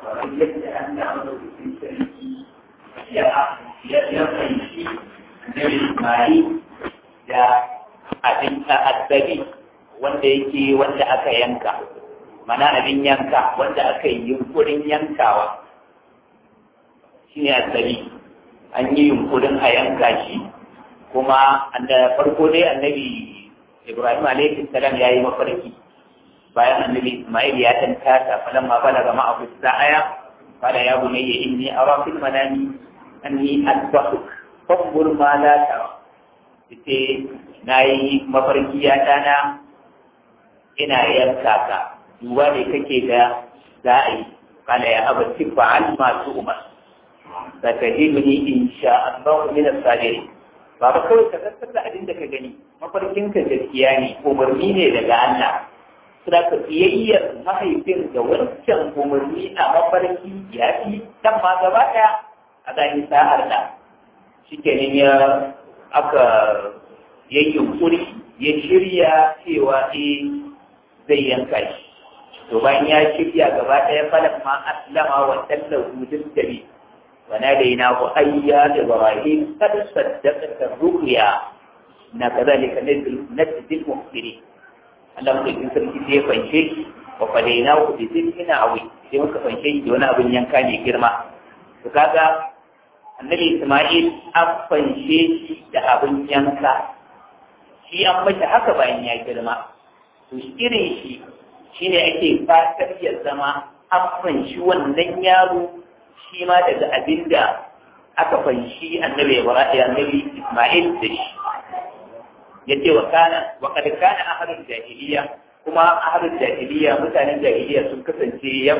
kamar yadda an da madaukakin sarki ya ya fahimci da Ismail da abin addabi wanda yake wanda aka yanka mana abin yanka wanda aka yi yunkurin yankawa shi ne addabi an yi yunkurin a yanka shi kuma da farko dai annabi Ibrahim alaihi salam ya yi mafarki bayan annabi Ismail ya tantata falan ma balaga ma'ahu sa'aya qala ya bunayya inni ara fil manami anni asbahuk fanzur ma la tara yace nayi mafarki ya dana ina yanka ka duba ne kake da za a yi qala ya abati fa'al ma tu'mar satajiduni insha Allah min as-sabirin baba kawai ka tattata abin da ka gani mafarkinka gaskiya ne umarni ne daga Allah suna ka fiyayyar mahaifin da wancan umarni a mafarki ya fi dan ma gaba ɗaya a gani sa'ar da shi kenan ya aka yayi yunkuri ya shirya cewa eh zai yanka shi to bayan ya shirya gaba ɗaya falan ma aslama wa tallahu distabi wa nadainahu ayya ibrahim qad saddaqta ruqya na kadhalika najzil muhsinin Allah muka yi sarki sai ya fanshe shi wa fadaina ku bi zikina awi sai muka fanshe shi da wani abin yanka ne girma to kaga annabi Isma'il an fanshe shi da abin yanka shi an mashi haka bayan ya girma to irin shi shine ake fatar ya zama an fanshi wannan yaro shi ma daga abin da aka fanshi annabi Ibrahim annabi Isma'il da shi yace wa kana wa kad kana ahlul jahiliya kuma ahlul jahiliya mutanen jahiliya sun kasance ya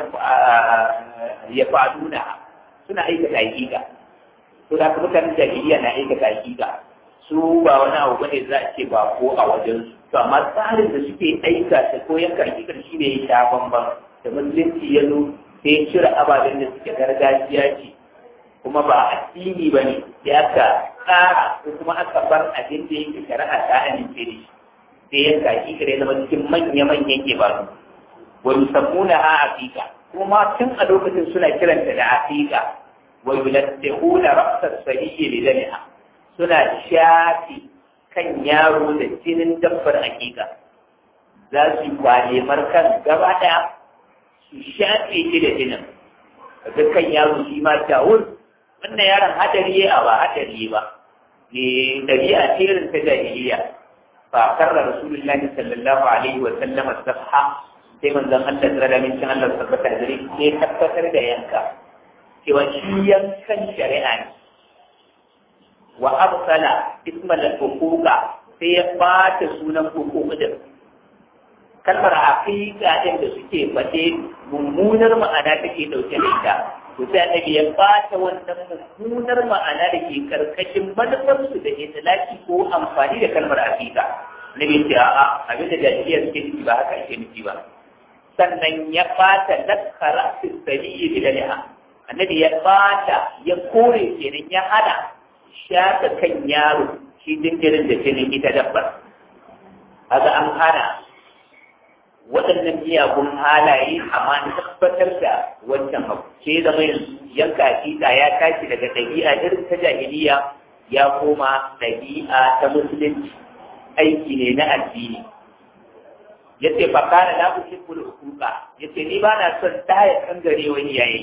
ya faduna suna aikata hakika to da kuma mutanen jahiliya na aikata hakika su ba wani abu bane za a ce ba ko a wajen su to amma tsarin da suke aika ta ko yanka hakikar shi ne ya sha bamban da musulunci ya zo sai ya cire ababen da suke gargajiya ce kuma ba addini ba ne ya ka tsara ko kuma aka bar abin da yake shari'a ta amince da shi sai ya kaki kare zama cikin manya-manyan ibadu wa yusammuna ha aqiqa kuma tun a lokacin suna kiranta da aqiqa wa yulattihuna ra'sas sayyi li damiha suna shafi kan yaro da jinin dabbar aqiqa za su kwale markan gaba daya su shafe shi da jinin kaga kan yaro shi ma tawul wannan yaron hadari ya ba hadari ba ne dabi'a ce irin ta jahiliya fa karra rasulullahi sallallahu alaihi wa sallam as-safha sai manzon Allah tsara da mincin Allah tabbata da sai tabbatar da yanka cewa shi yankan shari'a ne wa absala ismal huquqa sai ya bata sunan huquq din kalmar aqiqa din da suke fade mummunar ma'ana take dauke da ita to sai annabi ya bata wannan mummunar ma'ana da ke karkashin manufarsu da itilaki ko amfani da kalmar aqiqa nabi ce a'a abin da jahiliya suke nufi ba haka ake nufi ba sannan ya bata nakara fi sabiyi bi daliha annabi ya bata ya kore kenan ya hada shaka kan yaro shi jinjirin da jinin ita dabbar haka an hana waɗannan miyagun halaye amma na tabbatar da wancan abu sai zama yanzu yanka hakika ya tashi daga ɗabi'a irin ta jahiliya ya koma ɗabi'a ta musulunci aiki ne na addini ya ce fa kana la uhibbul huquqa ya ce ni ba na son taya kangare wani yayi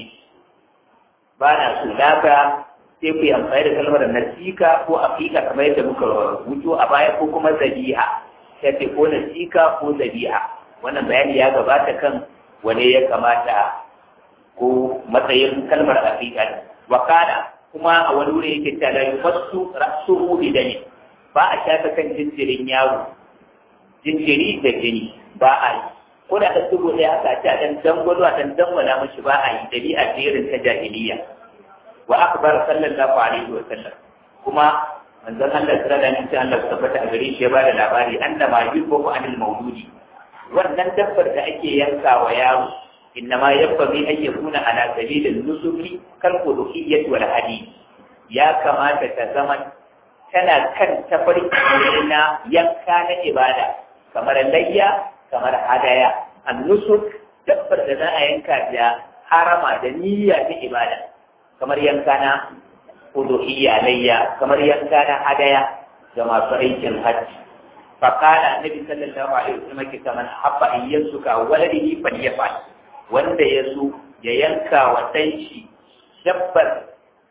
ba na so daga sai ku yi amfani da kalmar nasika ko aqiqa kamar yadda muka wuto a baya ko kuma zabiha ya ce ko nasika ko zabiha wannan bayani ya gabata kan wane ya kamata ko matsayin kalmar aqiqa wa kana kuma a wani wuri yake ta la yumassu ra'suhu bi dami ba a shafa kan jinjirin yaro jinjiri da jini ba a yi ko da kan dubo da haka ta dan dangwalo a dan dangwala mashi ba a yi dabi'a jerin ta jahiliya wa akbar sallallahu alaihi wa sallam kuma manzon Allah sallallahu alaihi wa sallam Allah tabbata a gare shi ya bada labari annama yubu anil mawludi wannan dabbar da ake yanka wa yaro innama yabbi an yakuna ala sabilin nusuki kal quduhiyyah wal hadi ya kamata ta zama tana kan tafarki na yanka na ibada kamar layya kamar hadaya an nusuk dabbar da za a yanka da harama da niyya ta ibada kamar yanka na uduhiyya layya kamar yanka na hadaya ga masu aikin hajji fakala annabi sallallahu alaihi wasallam ke kaman habba in yansuka waladihi falyafal wanda ya so ya yanka wa dan shi dabbar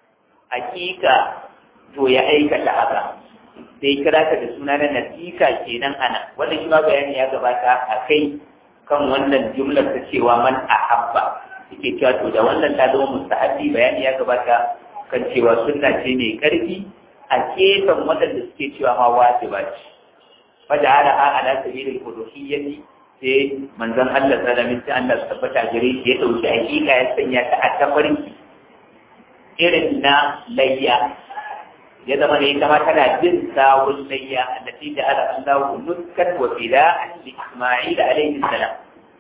hakika to ya aikata haka sai kira ka da suna na nasika kenan ana wannan shi ma bayani ya gabata a kai kan wannan jumlar ta cewa man ahabba yake cewa to da wannan ta zama mustahabi bayani ya gabata kan cewa sunna ce mai karfi a gefen waɗanda suke cewa ma wajiba ce fada ala a ala sabilil uluhiyyati sai manzon Allah sallallahu alaihi wasallam Allah su tabbata gare shi ya dauki hakika ya sanya ta a tafarin irin na layya ya zama ne kama tana jin sawun layya allati da ala Allah nuskat wa fida'an li Isma'il alaihi salam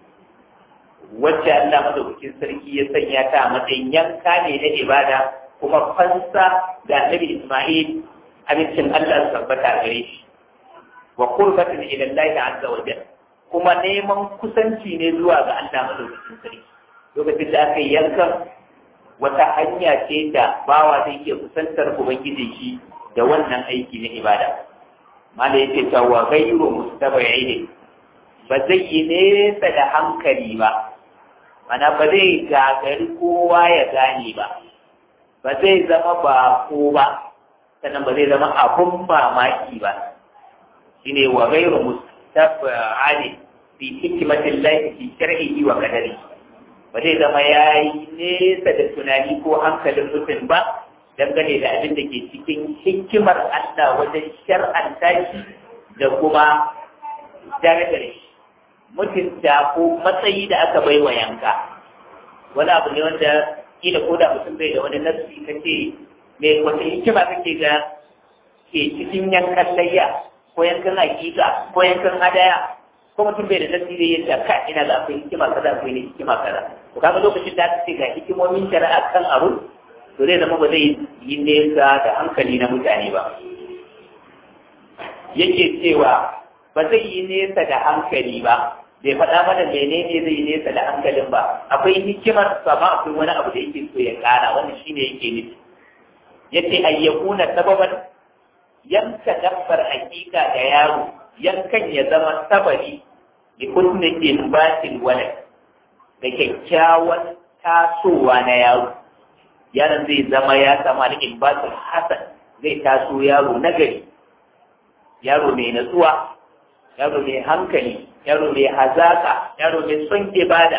wacce Allah madaukakin sarki ya sanya ta a matsayin yanka ne na ibada kuma fansa da Annabi Isma'il abincin Allah su tabbata gare shi wa qurbatin ila Allah azza wa jalla kuma neman kusanci ne zuwa ga Allah madaukakin sarki lokacin da aka yi yankan wata hanya ce da bawa zai iya kusantar ubangiji shi da wannan aiki na ibada mala yake cewa gairu mustabai ne ba zai yi nesa da hankali ba mana ba zai gagari kowa ya gane ba ba zai zama bako ba sannan ba zai zama abun mamaki ba shine wa gairu mustabai fi hikimatin lahi fi shar'ihi wa qadari ba zai zama yayi nesa da tunani ko hankalin mutum ba dangane da abin da ke cikin hikimar Allah wajen shar'anta shi da kuma darajar shi mutunta ko matsayi da aka bai wa yanka wani abu ne wanda kila ko da mutum bai da wani nasi kace me wata hikima kake ga ke cikin yankan layya ko yankan hakika ko yankan hadaya ko mutum bai da tasiri ya ce ka ina da akwai hikima kaza akwai ne hikima kaza to kaga lokacin da aka ce ga hikimomin shari'a kan abu to zai zama ba zai yi nesa da hankali na mutane ba yake cewa ba zai yi nesa da hankali ba bai faɗa mana menene zai yi nesa da hankalin ba akwai hikimar sama akwai wani abu da yake so ya ƙara wannan shine yake nufi yace ayyakuna sababan yanka dabbar hakika da yaro yankan ya zama sabari da husnin ilbatin walad da kyakkyawan tasowa na yaro yaron zai zama ya sama da ilbatin hasan zai taso yaro nagari yaro mai natsuwa yaro mai hankali yaro mai hazaka yaro mai son ibada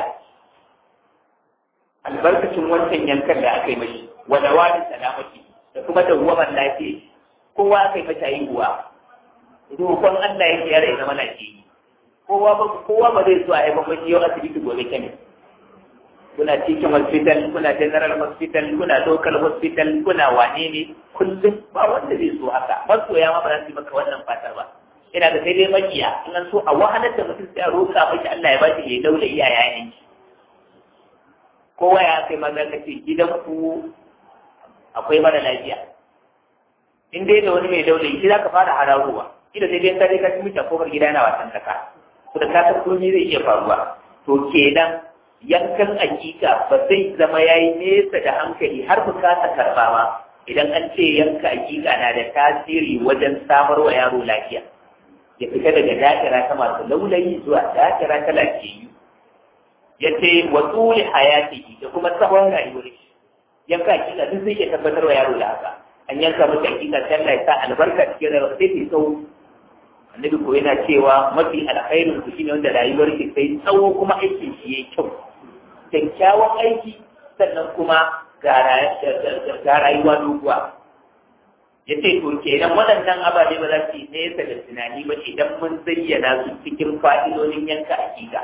albarkacin wancan yankan da aka yi mashi wada wani salamaki da kuma dawwaman lafiya kowa aka yi mata haihuwa roƙon Allah yake yare ya zama na ke yi kowa ba kowa ba zai so a yi bambanci yau asibiti gobe kenan kuna cikin hospital kuna general hospital kuna local hospital kuna wane ne kullum ba wanda zai so haka masoya ma ba za su yi maka wannan fatar ba ina da sai dai makiya in an so a wahalar da mutum sai a roƙa maki Allah ya ba shi ya daula iyayen shi kowa ya kai maza ka ce gidan ku akwai mara lafiya in dai da wani mai daula shi za ka fara hararowa kila sai dai ka dai ka ci mita kofar gida yana wasan kaka to da ka san komai zai iya faruwa to kenan yankan hakika ba zai zama yayi nesa da hankali har bukata karba ma idan an ce yanka hakika na da tasiri wajen samar wa yaro lafiya ya fita daga da'ira ta masu laulayi zuwa da'ira ta lafiyayyu ya ce wa tsuli hayati da kuma tsawon rayuwar shi yanka hakika duk zai iya tabbatar wa yaro da haka an yanka masa hakika sai Allah ya sa albarka cikin rayuwa sai ta tsawo annabi ko yana cewa mafi alkhairin ku shine wanda rayuwar ki sai tsawo kuma aikin shi yayi kyau kyakkyawan aiki sannan kuma ga rayuwa doguwa ya ce to kenan waɗannan ababe ba za su yi nesa da tunani ba idan mun zayyana su cikin fa'idodin yanka hakika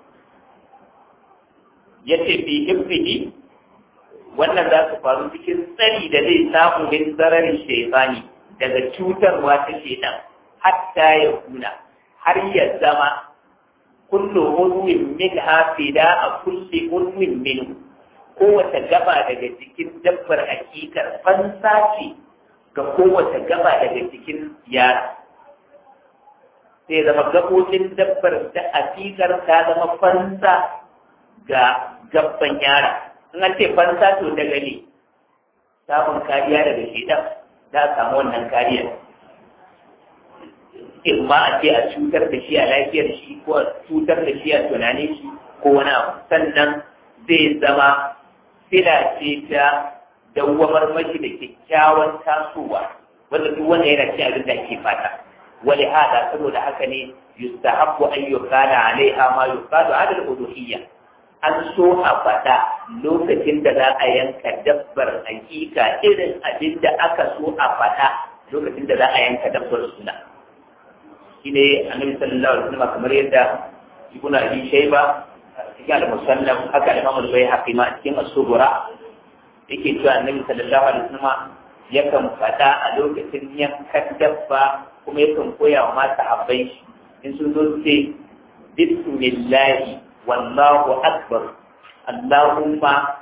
ya ce fi hibbihi wannan za su faru cikin tsari da zai samu min zararin shaifani daga cutarwa ta shaitan hatta ya kuna har ya zama kullu unwin min hafida a kulli unwin minhu kowace gaba daga cikin dabbar hakikar fansa ce ga kowace gaba daga cikin yara sai zama gabobin dabbar da hakikar ta zama fansa ga gabban yara in an ce fansa to daga ne samun kariya daga shedan za a samu wannan kariya in ma a ce a cutar da shi a lafiyar shi ko a cutar da shi a tunanin shi ko wani abu sannan zai zama sila ce ta dawwamar mashi da kyakkyawan tasowa wanda duk wanda yana cin abin da ake fata wali hada saboda haka ne yustahabbu an yuqala alaiha ma yuqalu ala al-uluhiyya an so a faɗa lokacin da za a yanka dabbar hakika irin abin da aka so a faɗa lokacin da za a yanka dabbar suna shi ne annabi sallallahu alaihi wasallam kamar yadda ibnu abi shayba cikin al-musannaf haka imam al-bayhaqi ma cikin as-sughra yake cewa annabi sallallahu alaihi wasallam yakan faɗa a lokacin yankan dabba kuma yakan koya wa mata habbai in sun zo ce bismillahi wallahu akbar allahumma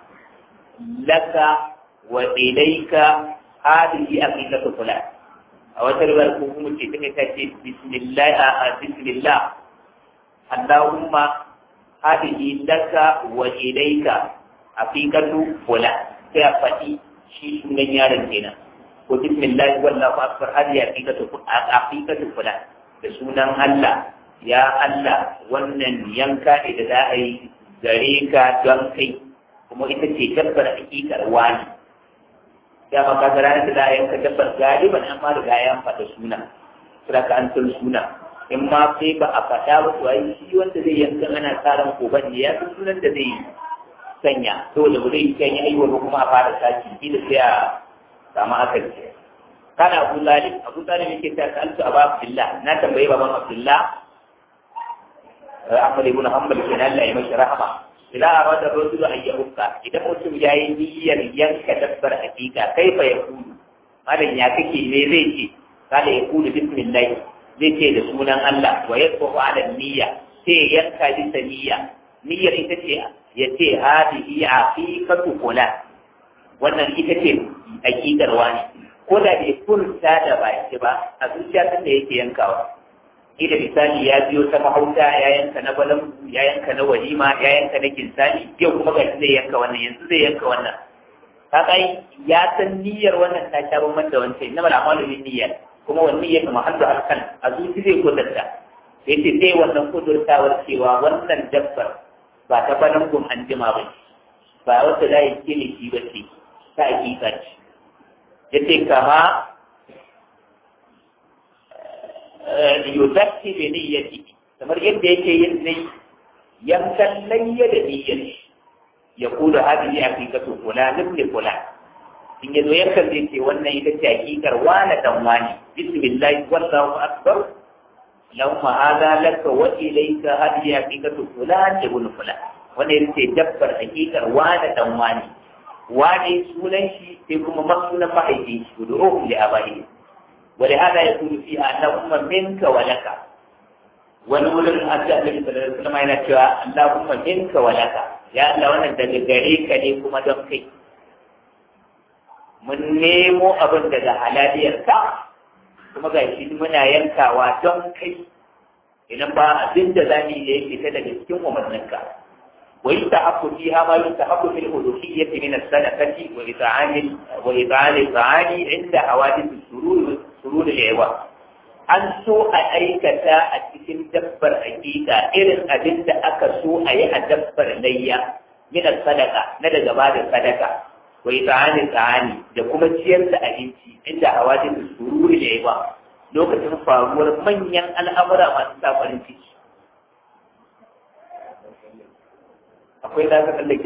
laka wa ilayka hadhihi aqidatu fulan a wata riwayar ko kuma ce take ta ce bismillah a bismillah allahumma hadhihi laka wa ilayka aqidatu fulan sai a faɗi shi sunan yaron kenan ko bismillah wallahu akbar hadhihi aqidatu aqidatu fulan da sunan Allah ya Allah wannan yanka ne da za a yi gare ka don kai kuma ita ce dabbar hakikar wani ya maka da ranar da za a yanka dabbar galiban an ma riga ya faɗa suna sura ka an san suna in ma sai ba a faɗa ba to ai shi wanda zai yanka ana tsaron koban ne ya san sunan da zai sanya dole ba zai kan yi aiwa ba kuma a fara saki shi da sai a samu akali kana abu zalim abu zalim yake ta kaltu abu abdullah na tambayi baban abdullah Ahmad ibn Hanbal kenan Allah ya mashi rahama idan arada rajulu an yahukka idan mutum ya yi niyyar yanka dabbar hakika kai fa ya kudu malam ya kake me zai ce kada ya kudu bismillah zai ce da sunan Allah wa yasbu ala niyya sai yanka bisa niyya niyyar ita ce ya ce hadihi aqiqatu fulan wannan ita ce hakikar wani ko da bai furta da baki ba a zuciya tun da yake yankawa ida misali ya biyo ta mahauta ya yanka na balan ya yanka na walima ya yanka na kinsani yau kuma ga zai yanka wannan yanzu zai yanka wannan kaga ya san niyyar wannan ta sha bamban da wancan inna mal amalu bin niyyat kuma wannan niyyar mahallu alkan a zuci zai kudurta sai ce sai wannan kudurtawar cewa wannan dabbar ba ta balan gun an jima ba ba wata da yake ne shi ba ce ta hakika ce yace kama yuzakki bi niyyati kamar yadda yake yin ne yankan layya da niyyar shi ya kula hadhihi haqiqatu fulan ibn fulan in yazo yankan zai ce wannan ita ce hakikar wani dan wani bismillah wallahu akbar lamma hada laka wa ilayka hadhihi haqiqatu fulan ibn fulan wannan ita ce dabbar hakikar wani dan wani wani sunan shi sai kuma masunan mahaifin shi gudu li abahi ولهذا يكون فيها اللهم منك ولك ونقول أنت النبي صلى الله عليه وسلم أين اللهم منك ولك يا الله وانا daga gare ka ne kuma don kai mun nemo abin daga halaliyar ka kuma ga shi muna yankawa don kai idan ba abin da za mu yi da ya fita daga cikin umarninka wa yustahabbu fiha ma yustahabbu fil uluhiyyati min as-sadaqati wa it'ani wa it'ani it'ani inda hawadith as-surur surur al-iwa an so a aikata a cikin dabbar hakika irin abin da aka so a yi a dabbar layya min sadaka na daga ba da sadaka wa it'ani it'ani da kuma ciyar da abinci inda hawadith as-surur al-iwa lokacin faruwar manyan al'amura masu sa farin ciki akwai da aka tsallake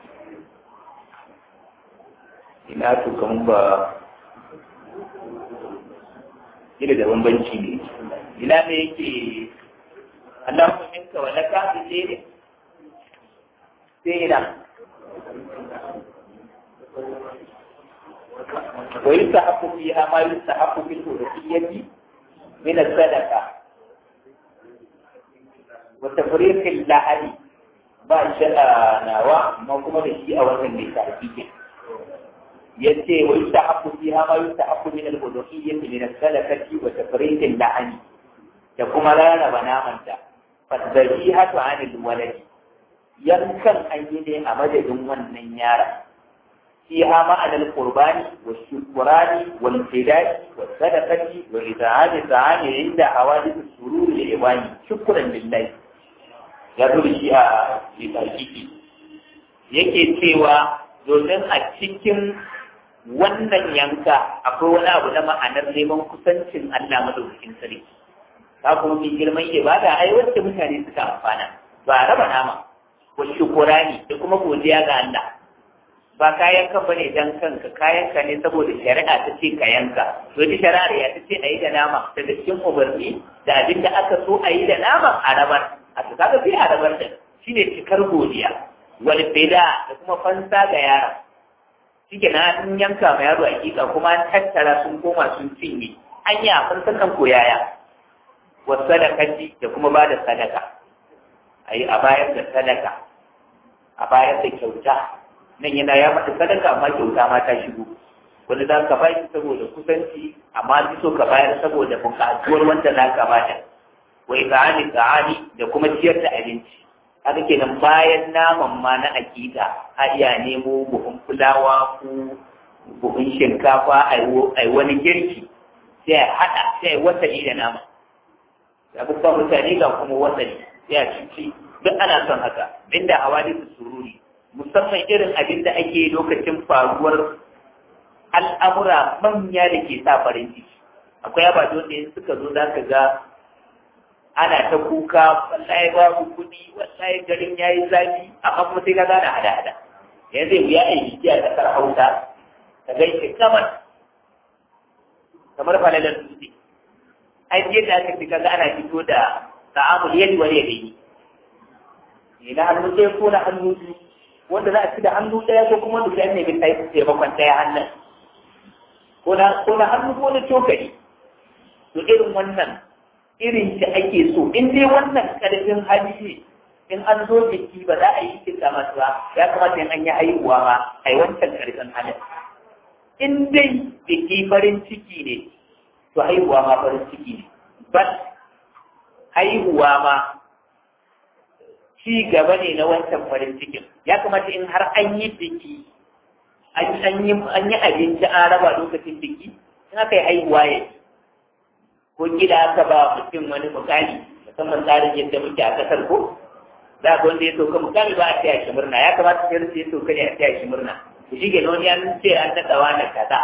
ina to kaman ba ina da bambanci ne ina ne yake Allahumma minka wa laka bi ne sai ina ويستحق فيها ما يستحق في الألوهية من الصدقة وتفريق اللحن ba shi a nawa amma kuma da shi a wannan mai tafiye yace wa yustahabbu fiha ma yustahabbu min al-uluhiyyah min al-sadaqati wa tafriq al-la'ani da kuma rarraba namanta fadhihatu 'an al-walad yankan an yi ne a madadin wannan yaron فيها معنى القربان والشكران والفداء والصدقة وإطعام الطعام عند حوادث السرور للإخوان شكرا لله يقول الشيء لتحقيقي yake cewa domin a cikin wannan yanka akwai wani abu na ma'anar neman kusancin Allah madaukakin sarki ta kuma mai girman ibada ai wacce mutane suka amfana ba raba nama wa shukurani da kuma godiya ga Allah ba kayan kan bane dan kanka kayan ka ne saboda shari'a ta ce ka yanka to ita shari'a ya ta ce a yi da nama daga cikin umarni da abin da aka so a yi da nama a rabar a to kaga sai a rabar da shine cikar godiya wal fida da kuma fansa ga yara shike na an yanka ma yaro hakika kuma an tattara sun koma sun cinye an yi a fansakan koyaya wa sadakati da kuma ba da sadaka a yi a bayar da sadaka a bayar da kyauta nan yana ya mata sadaka amma kyauta ma ta shigo wani za ka bayar saboda kusanci amma fi so ka bayar saboda buƙatuwar wanda za ka bada wa iza'ani ta'ani da kuma ciyar da abinci haka kenan bayan naman ma na akida a iya nemo buhun fulawa ko buhun shinkafa a yi wani girki sai a haɗa sai a wasali da nama ya fi mutane ga kuma wasali sai a cici duk ana son haka inda hawa da sururi musamman irin abin da ake lokacin faruwar al'amura manya da ke sa farin ciki akwai abajo da yin suka zo za ka ga ana ta kuka wallahi babu kuɗi wallahi garin ya yi zafi amma kuma sai ka gane hada-hada yanzu zai wuya a yi biki a ƙasar hausa ka gaishe kamar kamar falalar dutse an je da aka fi kaga ana fito da ta'amul yadi wani ya gani ne na hannu ɗaya ko na hannu biyu wanda za a ci da hannu ɗaya ko kuma wanda sai ne bin taimakon ɗaya hannun ko na hannu ko na cokali to irin wannan irin shi ake so in dai wannan ƙarfin hali ne in an zo biki ba za a yi kisa masu ba ya kamata in an yi haihuwa ma a yi wancan ƙarfin halin in dai biki farin ciki ne to haihuwa ma farin ciki ne but haihuwa ma ci gaba ne na wancan farin cikin ya kamata in har an yi biki an yi abinci an raba lokacin biki in aka yi haihuwa ya ko gida aka ba mutum wani mukami musamman tsarin yadda muke a kasar ko za ka wanda ya sauka mukami ba a taya shi murna ya kamata sai ya sauka ne a taya shi murna ku shi ke wani an ce an daɗa wani kaza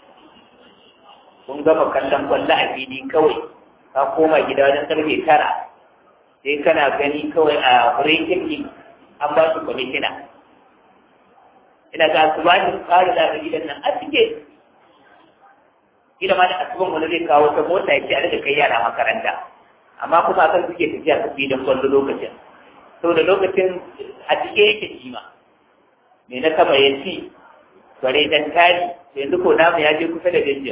kun gama kallon kwallo a fili kawai ka koma gida wajen karfe tara sai kana gani kawai a wurin an ba su kwamishina ina ga su ba shi tsari da gidan nan a cike gida ma da asuban wani zai kawo ta mota ya ce a daga kai yara makaranta amma kuma akan suke tafiya su fi don kwallo lokacin saboda lokacin a cike yake kima me na kama ya ci bare dan tari yanzu ko namu ya je kusa da dangin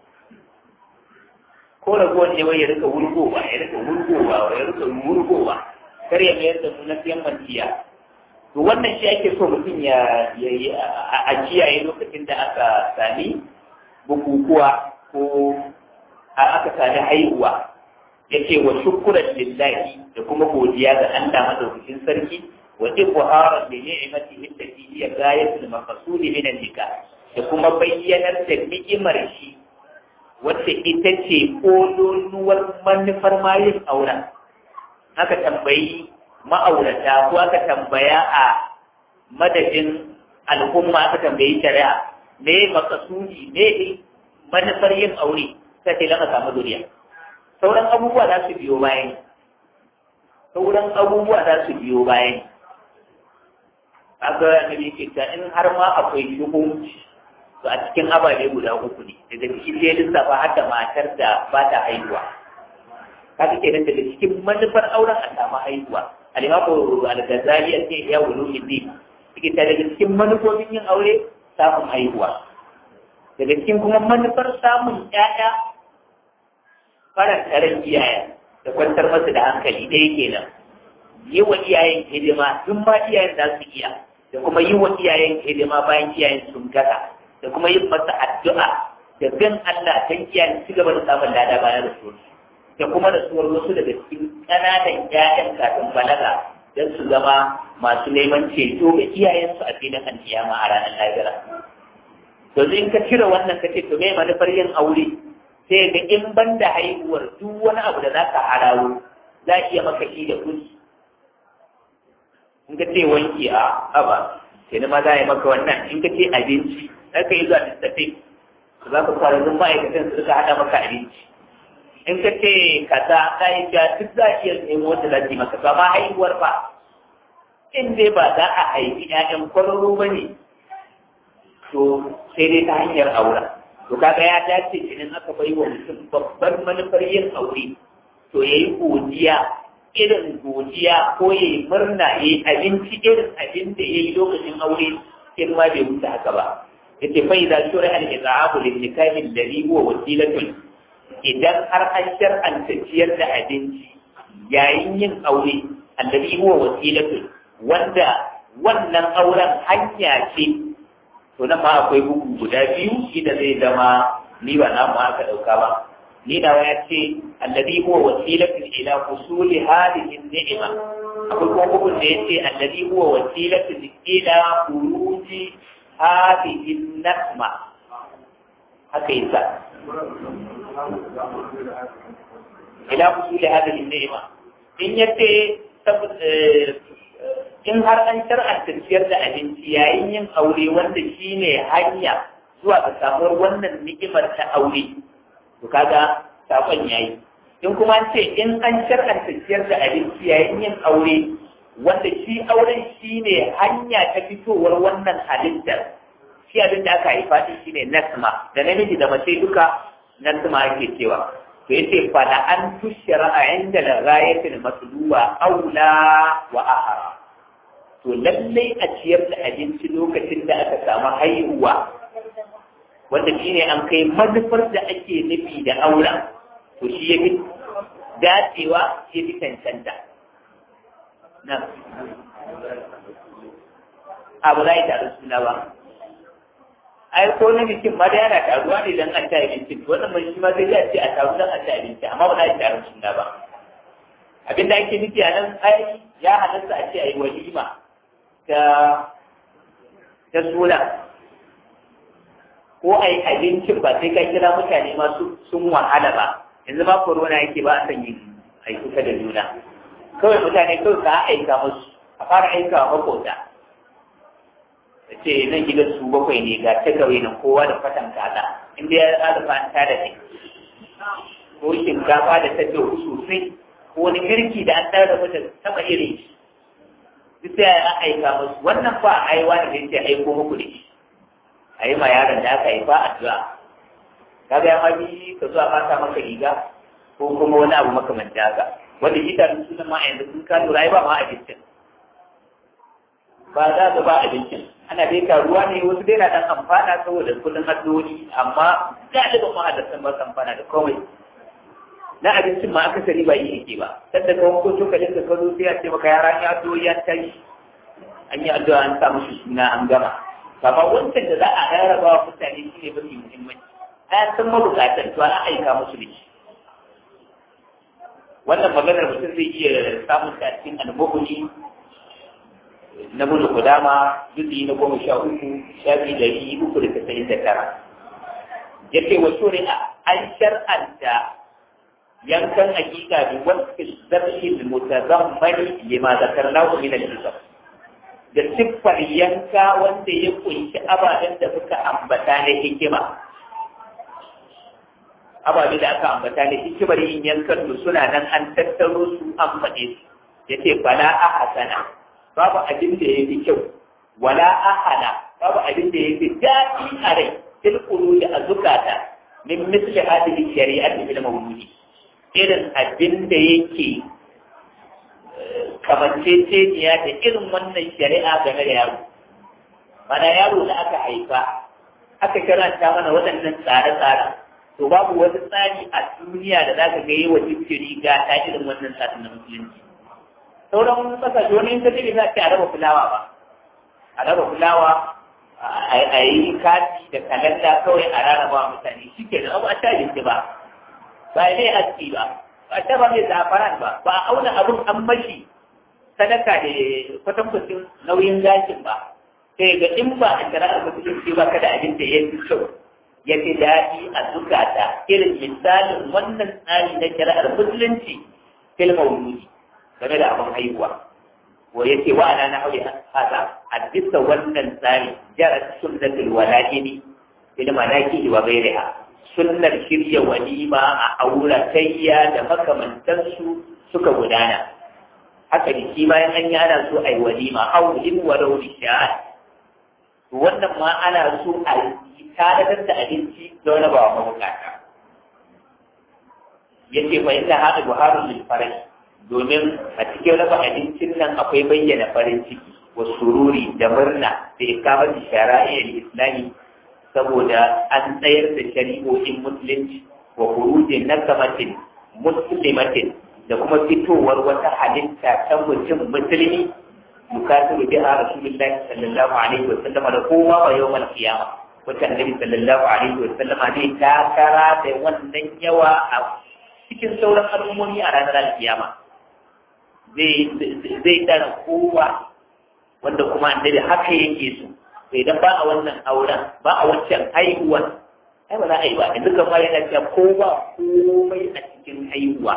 ko ragowar ne wai ya rika wurgowa ya rika wurgowa ya rika wurgowa kar ya mayar da mu na siyan mantiya to wannan shi ake so mutum ya a kiyaye lokacin da aka sami bukukuwa ko aka sami haihuwa ya ce wa shukuran lillahi da kuma godiya ga Allah madaukakin sarki wa ibharan li ni'matihi allati hiya ghayatul maqsud min an-nikah da kuma bayyanar da ni'imar shi wacce ita ce kololuwar manufar mayin auren aka tambayi ma'aurata ko aka tambaya a madadin al'umma aka tambayi shari'a me makasudi me manufar yin aure sai sai lana samu zuriya sauran abubuwa za su biyo bayan sauran abubuwa za su biyo bayan kaga annabi yake ta in har ma akwai shuhunci to a cikin ababe guda uku ne daga cikin sai lissafa har da matar da ba ta haihuwa kaga kenan daga cikin manufar auren a samu haihuwa al-imamu al-ghazali ya ce ya wulu ibn yake ta daga cikin manufofin yin aure samun haihuwa daga cikin kuma manufar samun ƴaƴa faranta ran iyayen da kwantar masa da hankali ɗaya kenan yi wa iyayen hidima tun ma iyayen za su iya da kuma yi wa iyayen hidima bayan iyayen sun gata da kuma yin masa addu'a da bin Allah dan iyayen ci gaba da samun lada bayan rasuwar da kuma rasuwar wasu daga cikin ƙananan ƴaƴan kafin balaga don su zama masu neman ceto ga iyayensu a filin alkiyama a ranar lahira to in ka cire wannan ka ce to me manufar yin aure sai ga in ban da haihuwar duk wani abu da za ka harawo za a iya maka shi da kuɗi in ka ce wanki a haba sai ma za a yi maka wannan in ka ce abinci za ka yi zuwa littafi za ka fara zun ma'aikatan su suka haɗa maka abinci in ka ce kaza za yi ja duk za a iya nemo wanda za su yi maka ba ma haihuwar ba in dai ba za a haifi 'ya'yan kwararo ba ne to sai dai ta hanyar aura to kaga ya dace idan aka bai wa mutum babbar manufar yin aure to ya yi godiya irin godiya ko ya yi murna ya yi abinci irin abin da ya yi lokacin aure in ma bai wuce haka ba yace fa idza shura al izahabu lin nikahi alladhi huwa wasilatun idan har an shar'anta ciyar da abinci yayin yin aure alladhi huwa wasilatun wanda wannan auren hanya ce to nan ma akwai bugu guda biyu shi da zai zama ni ba na mu aka dauka ba ni da ya ce alladhi huwa wasilatun ila husuli hadhihi ni'ma akwai kuma bugun da yace alladhi huwa wasilatun ila khuruji hadhihi nasma haka yasa ila husuli hadhihi ni'ma in yace in har an shar'anta ciyar da abinci yayin yin aure wanda shine hanya zuwa ga samuwar wannan ni'imar ta aure to kaga sakon yayi in kuma an ce in an shar'anta ciyar da abinci yayin yin aure wanda shi auren shine hanya ta fitowar wannan halittar shi abin da aka haifa shi shine nasma da namiji da mace duka nasma ake cewa to yace fa la an tushra inda la ghayatil matluba aula wa ahara to lallai a ciyar da abinci lokacin da aka samu haihuwa wanda shi ne an kai manufar da ake nufi da aura to shi ya fi dacewa ya fi cancanta na abu za yi taru suna ba ai ko na bikin ma da yana taruwa ne don an ci abinci wannan mai shi ma zai ya ce a taru don an ci abinci amma ba za a yi taru suna ba abinda ake nufi a nan ai ya halatta a ce a yi walima ta ta suna ko a yi abincin ba sai ka kira mutane masu sun wahala ba yanzu ma corona yake ba a san yin aikuka da juna kawai mutane kawai ka aika musu a fara aika wa makota da ce nan gidan su bakwai ne ga ta kawai nan kowa da fatan kaza inda ya alfa an tada ne ko shinkafa da ta sosai ko wani girki da an tara mata taba irin shi duk sai a aika musu wannan fa a aiwa da yake aiko muku da shi a yi ma yaron da aka haifa addu'a kaga ya mabi ka zuwa mata maka riga ko kuma wani abu makamanci haka wanda shi tarin sunan ma a yanzu sun ka lura ai ba ma abincin ba za ka ba abincin ana dai ruwa ne wasu dai na dan amfana saboda kudin addu'o'i amma galibin ma'adarsan ba su amfana da komai na abincin ma akasari ba yi yake ba sadda ka wanko cokalin da ka zo sai a ce maka yara ya addu'o'i an tashi an yi addu'a an sa musu suna an gama kama wancan da za a rarraba wa mutane shi ne mafi muhimmanci an san mabukatar to an aika musu da shi wannan maganar mutum zai iya samun ta cikin almuhuni na bulu kudama juzi na goma sha uku shafi dari uku da tasa'in da tara ya ce wa shuri'a an shar'anta yankan hakika bi wasu zafi mutazammani lima zakarnahu min al-hisab da siffar yanka wanda ya kunshi ababen da suka ambata na hikima ababe da aka ambata na hikimar yin yankan su suna nan an tattaro su an faɗe su ya ce fala a hasana babu abin da ya fi kyau wala a hana babu abin da ya fi daɗi a rai tilkulu da a zukata min misli hadhihi shari'ati bil mawludi irin abin da yake kamanceceniya da irin wannan shari'a game da yaro mana yaro da aka haifa aka karanta mana waɗannan tsare-tsare to babu wani tsari a duniya da zaka ga yi wa jinkiri ga ta irin wannan tsarin na musulunci sauran kasashe wani in ka ce za a raba fulawa ba a raba fulawa a yi kati da kalanda kawai a rarraba mutane shi ke da abu a tajinci ba ba ne aski ba ba ta ba mai zafaran ba ba a auna abun an mashi sadaka da kwatankwacin nauyin gashin ba sai ga in ba a shari'ar musulunci ba ka da abin da ya fi kyau ya fi daɗi a zukata irin misalin wannan tsari na shari'ar musulunci fil mauludi game da abin haihuwa wa ya ce wa'ana na haure hada a bisa wannan tsari jarat sunnatul wala'ini fil manaki wa ghairiha sunnar shirya walima a auratayya da makamantansu suka gudana haka ne shi bayan an yi ana so a yi walima aulin wa rauni sha'ad wannan ma ana so a tanadar da abinci da wani ba wa mabukata ya ce fa inna haɗa buharun lil farai domin a cikin raba abincin nan akwai bayyana farin ciki wa sururi da murna da ikamar shara'iyyar islami saboda an tsayar da shari'o'in musulunci wa kurujin nakamatin muslimatin da kuma fitowar wata halitta ta mutum musulmi yukasiru biha rasulullahi sallallahu alaihi wa sallam da kowa wa yawmal qiyama wata annabi sallallahu alaihi wa sallama zai takara da wannan yawa a cikin sauran al'ummomi a ranar alkiyama zai zai dara kowa wanda kuma annabi haka yake so sai idan ba a wannan auren ba a wancan haihuwan ai ba za a yi ba yanzu kamar yana cewa ko ba komai a cikin haihuwa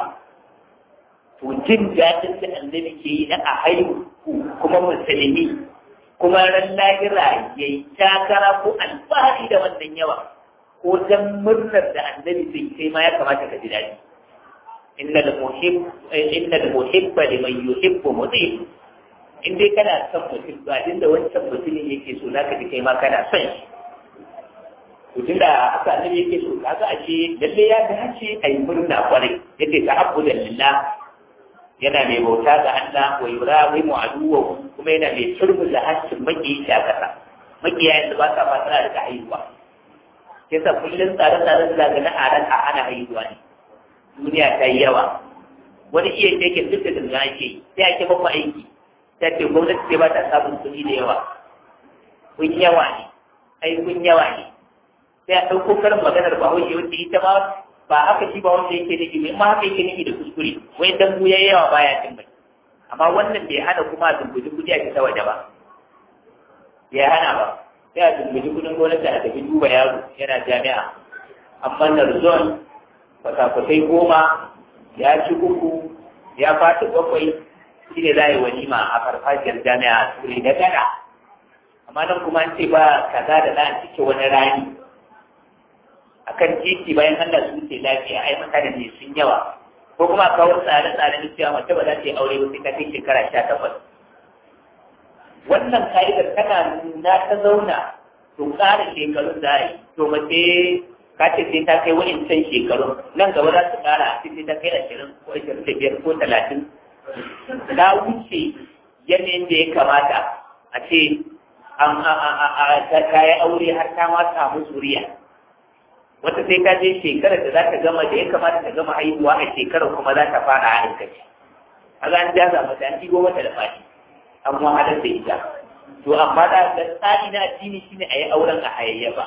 to jin daɗin da annabi ke yi na a haihu kuma musulmi kuma ran lahira ya yi takara ko alfahari da wannan yawa ko dan murnar da annabi zai kai ma ya kamata ka ji daɗi inna da muhibba liman yuhibbu mutim in dai kana son mutum ba da wancan mutumin yake so zaka ji kai ma kana son shi to da aka annabi yake so kaga a ce lalle ya dace a yi murna kwarai yake ta abudan lillah yana mai bauta ga Allah wa yurawi mu aduwa kuma yana mai turbuza hancin makiyi shi a kasa makiya yanzu ba sa fata da haihuwa yasa kullum tsare-tsaren da ga na aran a ana haihuwa ne duniya ta yi yawa wani iya yake duk da dinga ake sai ake mafa aiki ta ce gwamnati ce ba ta samun kuɗi da yawa kun yawa ne ai kun yawa ne sai a ɗauko karin maganar ba wai wanda ita ma ba haka shi ba wanda yake nufi mai ma haka yake nufi da kuskure wai dan ya yawa baya cin bai amma wannan bai hana kuma a dumbuji kuɗi a fita waje ba ya hana ba sai a dumbuji kuɗin gwamnati a tafi duba yaro yana jami'a amma narzon kwasa-kwasai goma ya ci uku ya fata bakwai shi ne za a yi walima a farfajiyar jami'a a turai da gana amma nan kuma an ce ba kaza da za a cike wani rani akan titi bayan Allah su ce lafiya ai mutane ne sun yawa ko kuma a kawo tsare-tsare na cewa mace ba za ta yi aure ba sai ta kai shekara sha takwas wannan ka'idar tana na ta zauna to ƙara shekarun da yi to mace ka ce sai ta kai wani can shekarun nan gaba za su ƙara sai ta kai ashirin ko ashirin da biyar ko talatin ta wuce yanayin da ya kamata a ce an ta yi aure har ta ma samu zuriya wata sai ta je shekarar da za ta gama da ya kamata ta gama haihuwa a shekarar kuma za ta fara haɗin kaci a ga an jaza mata an ɗigo mata da fashi an wahalar da ita to amma da ga tsari na addini shine a yi auren a hayayyafa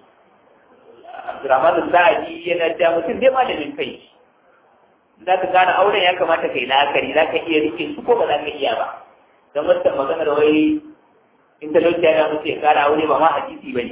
Abdurrahman Sa'adi yana da mutum dai malamin kai za ka gane auren ya kamata kai la'akari za ka iya rike su ko ba za ka iya ba don wata maganar wai in talauci ya mutu ya kara aure ba ma hadisi ba ne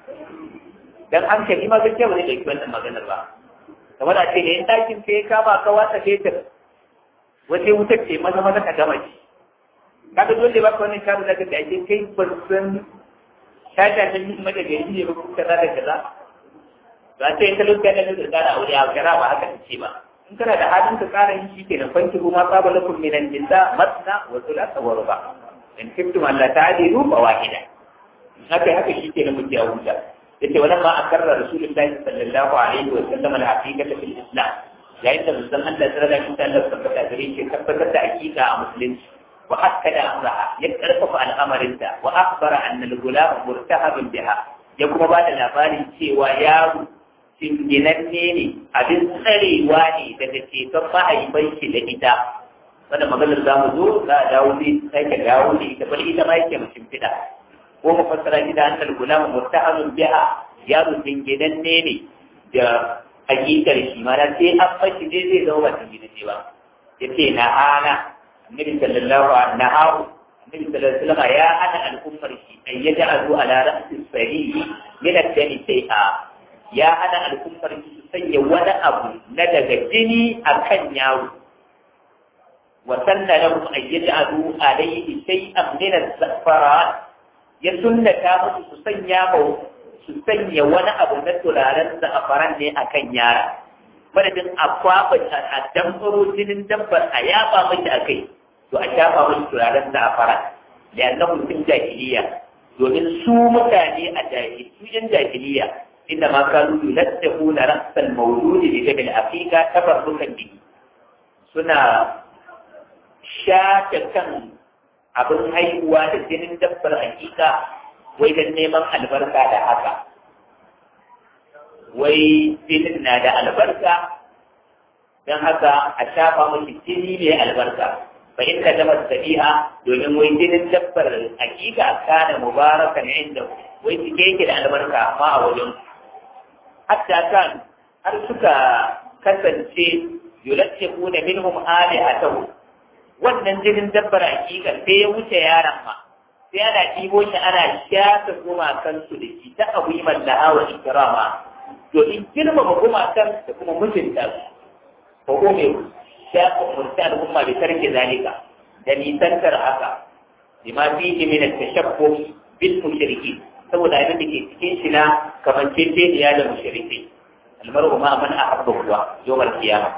dan hankali ma gaskiya ba zai ɗauki wannan maganar ba kamar a ce ne in ɗakin sai kama ka watsa fetur wace wutar ce maza maza ka gama shi kaga dole ba ka wannan sharu da ka da ake kai ban san shata ta yi mata gari ne ba ko kaza da kaza ba ce in talauci ya da kara aure a gara ba haka ta ce ba in kana da halin ka kara yin shi ke nan fanki kuma saba lakum minan nisa masna wa thulatha wa ruba in kuntum alla ta'dilu fa wahida haka haka shi ke nan muke a huta yace wannan ma akarra rasulullahi sallallahu alaihi wa sallam al-haqiqata fil islam yayin da musan Allah ta rada shi Allah tabbata gare shi tabbatar da hakika a musulunci wa akkada amraha ya karfafa al'amarinta wa akhbara anna al-gulam murtahabun biha ya kuma ba da labarin cewa yaro cinginanne ne abin tsarewa ne daga ceton mahaifan shi da ita wanda maganar za mu zo za a dawo zai sake dawo da ita bari ita ma yake mutum fida ko mu fassara shi da annal gulama murtahanun biha yaro cinginanne ne da hakikar shi mana sai an fashi dai zai zama ba cinginanne ba ya ce na hana annabi sallallahu alaihi nahawu annabi sallallahu alaihi wasallam ya hana al'ummar shi an yaj'alu ala ra'si sahihi min ad-dami shay'a ya hana al'ummar shi su sanya wani abu na daga jini akan yaro wa sanna lahum an yaj'alu alayhi shay'an min az-zafaran ya sunnata musu su sanya su sanya wani abu na turaren za'afaran ne akan yara madadin a kwaɓa a damfaro jinin dabbar a yaba mashi a kai to a shafa mashi turaren za'afaran da yanzu mutum jahiliya domin su mutane a jahiliya su yan jahiliya inda ma kanu yuladdahu na rasal mawludi bi jabil aqiqa tabarrukan bihi suna shafe kan abin haihuwa da jinin dabbar hakika wai don neman albarka da haka wai jinin na da albarka don haka a shafa mashi jini mai albarka fa inda damar tabi'a domin wai jinin dabbar hakika kana mubarakan inda wai cike yake da albarka amma a wajen hatta kan har suka kasance yulattaquna minhum alihatahu wannan jinin dabbar hakika sai ya wuce yaron ma sai ana ɗibo shi ana shafa gumakansu da shi ta abu yi mallaha wa ikirama domin girmama gumakan da kuma mutunta su ko ko mai shafa umarci al'umma bai tarke zalika da nisantar haka lima fi min at-tashabbuh bil mushriki saboda abin da ke cikin shi na kamanceceniya da mushriki almaru ma man ahabba kuwa yawmal qiyamah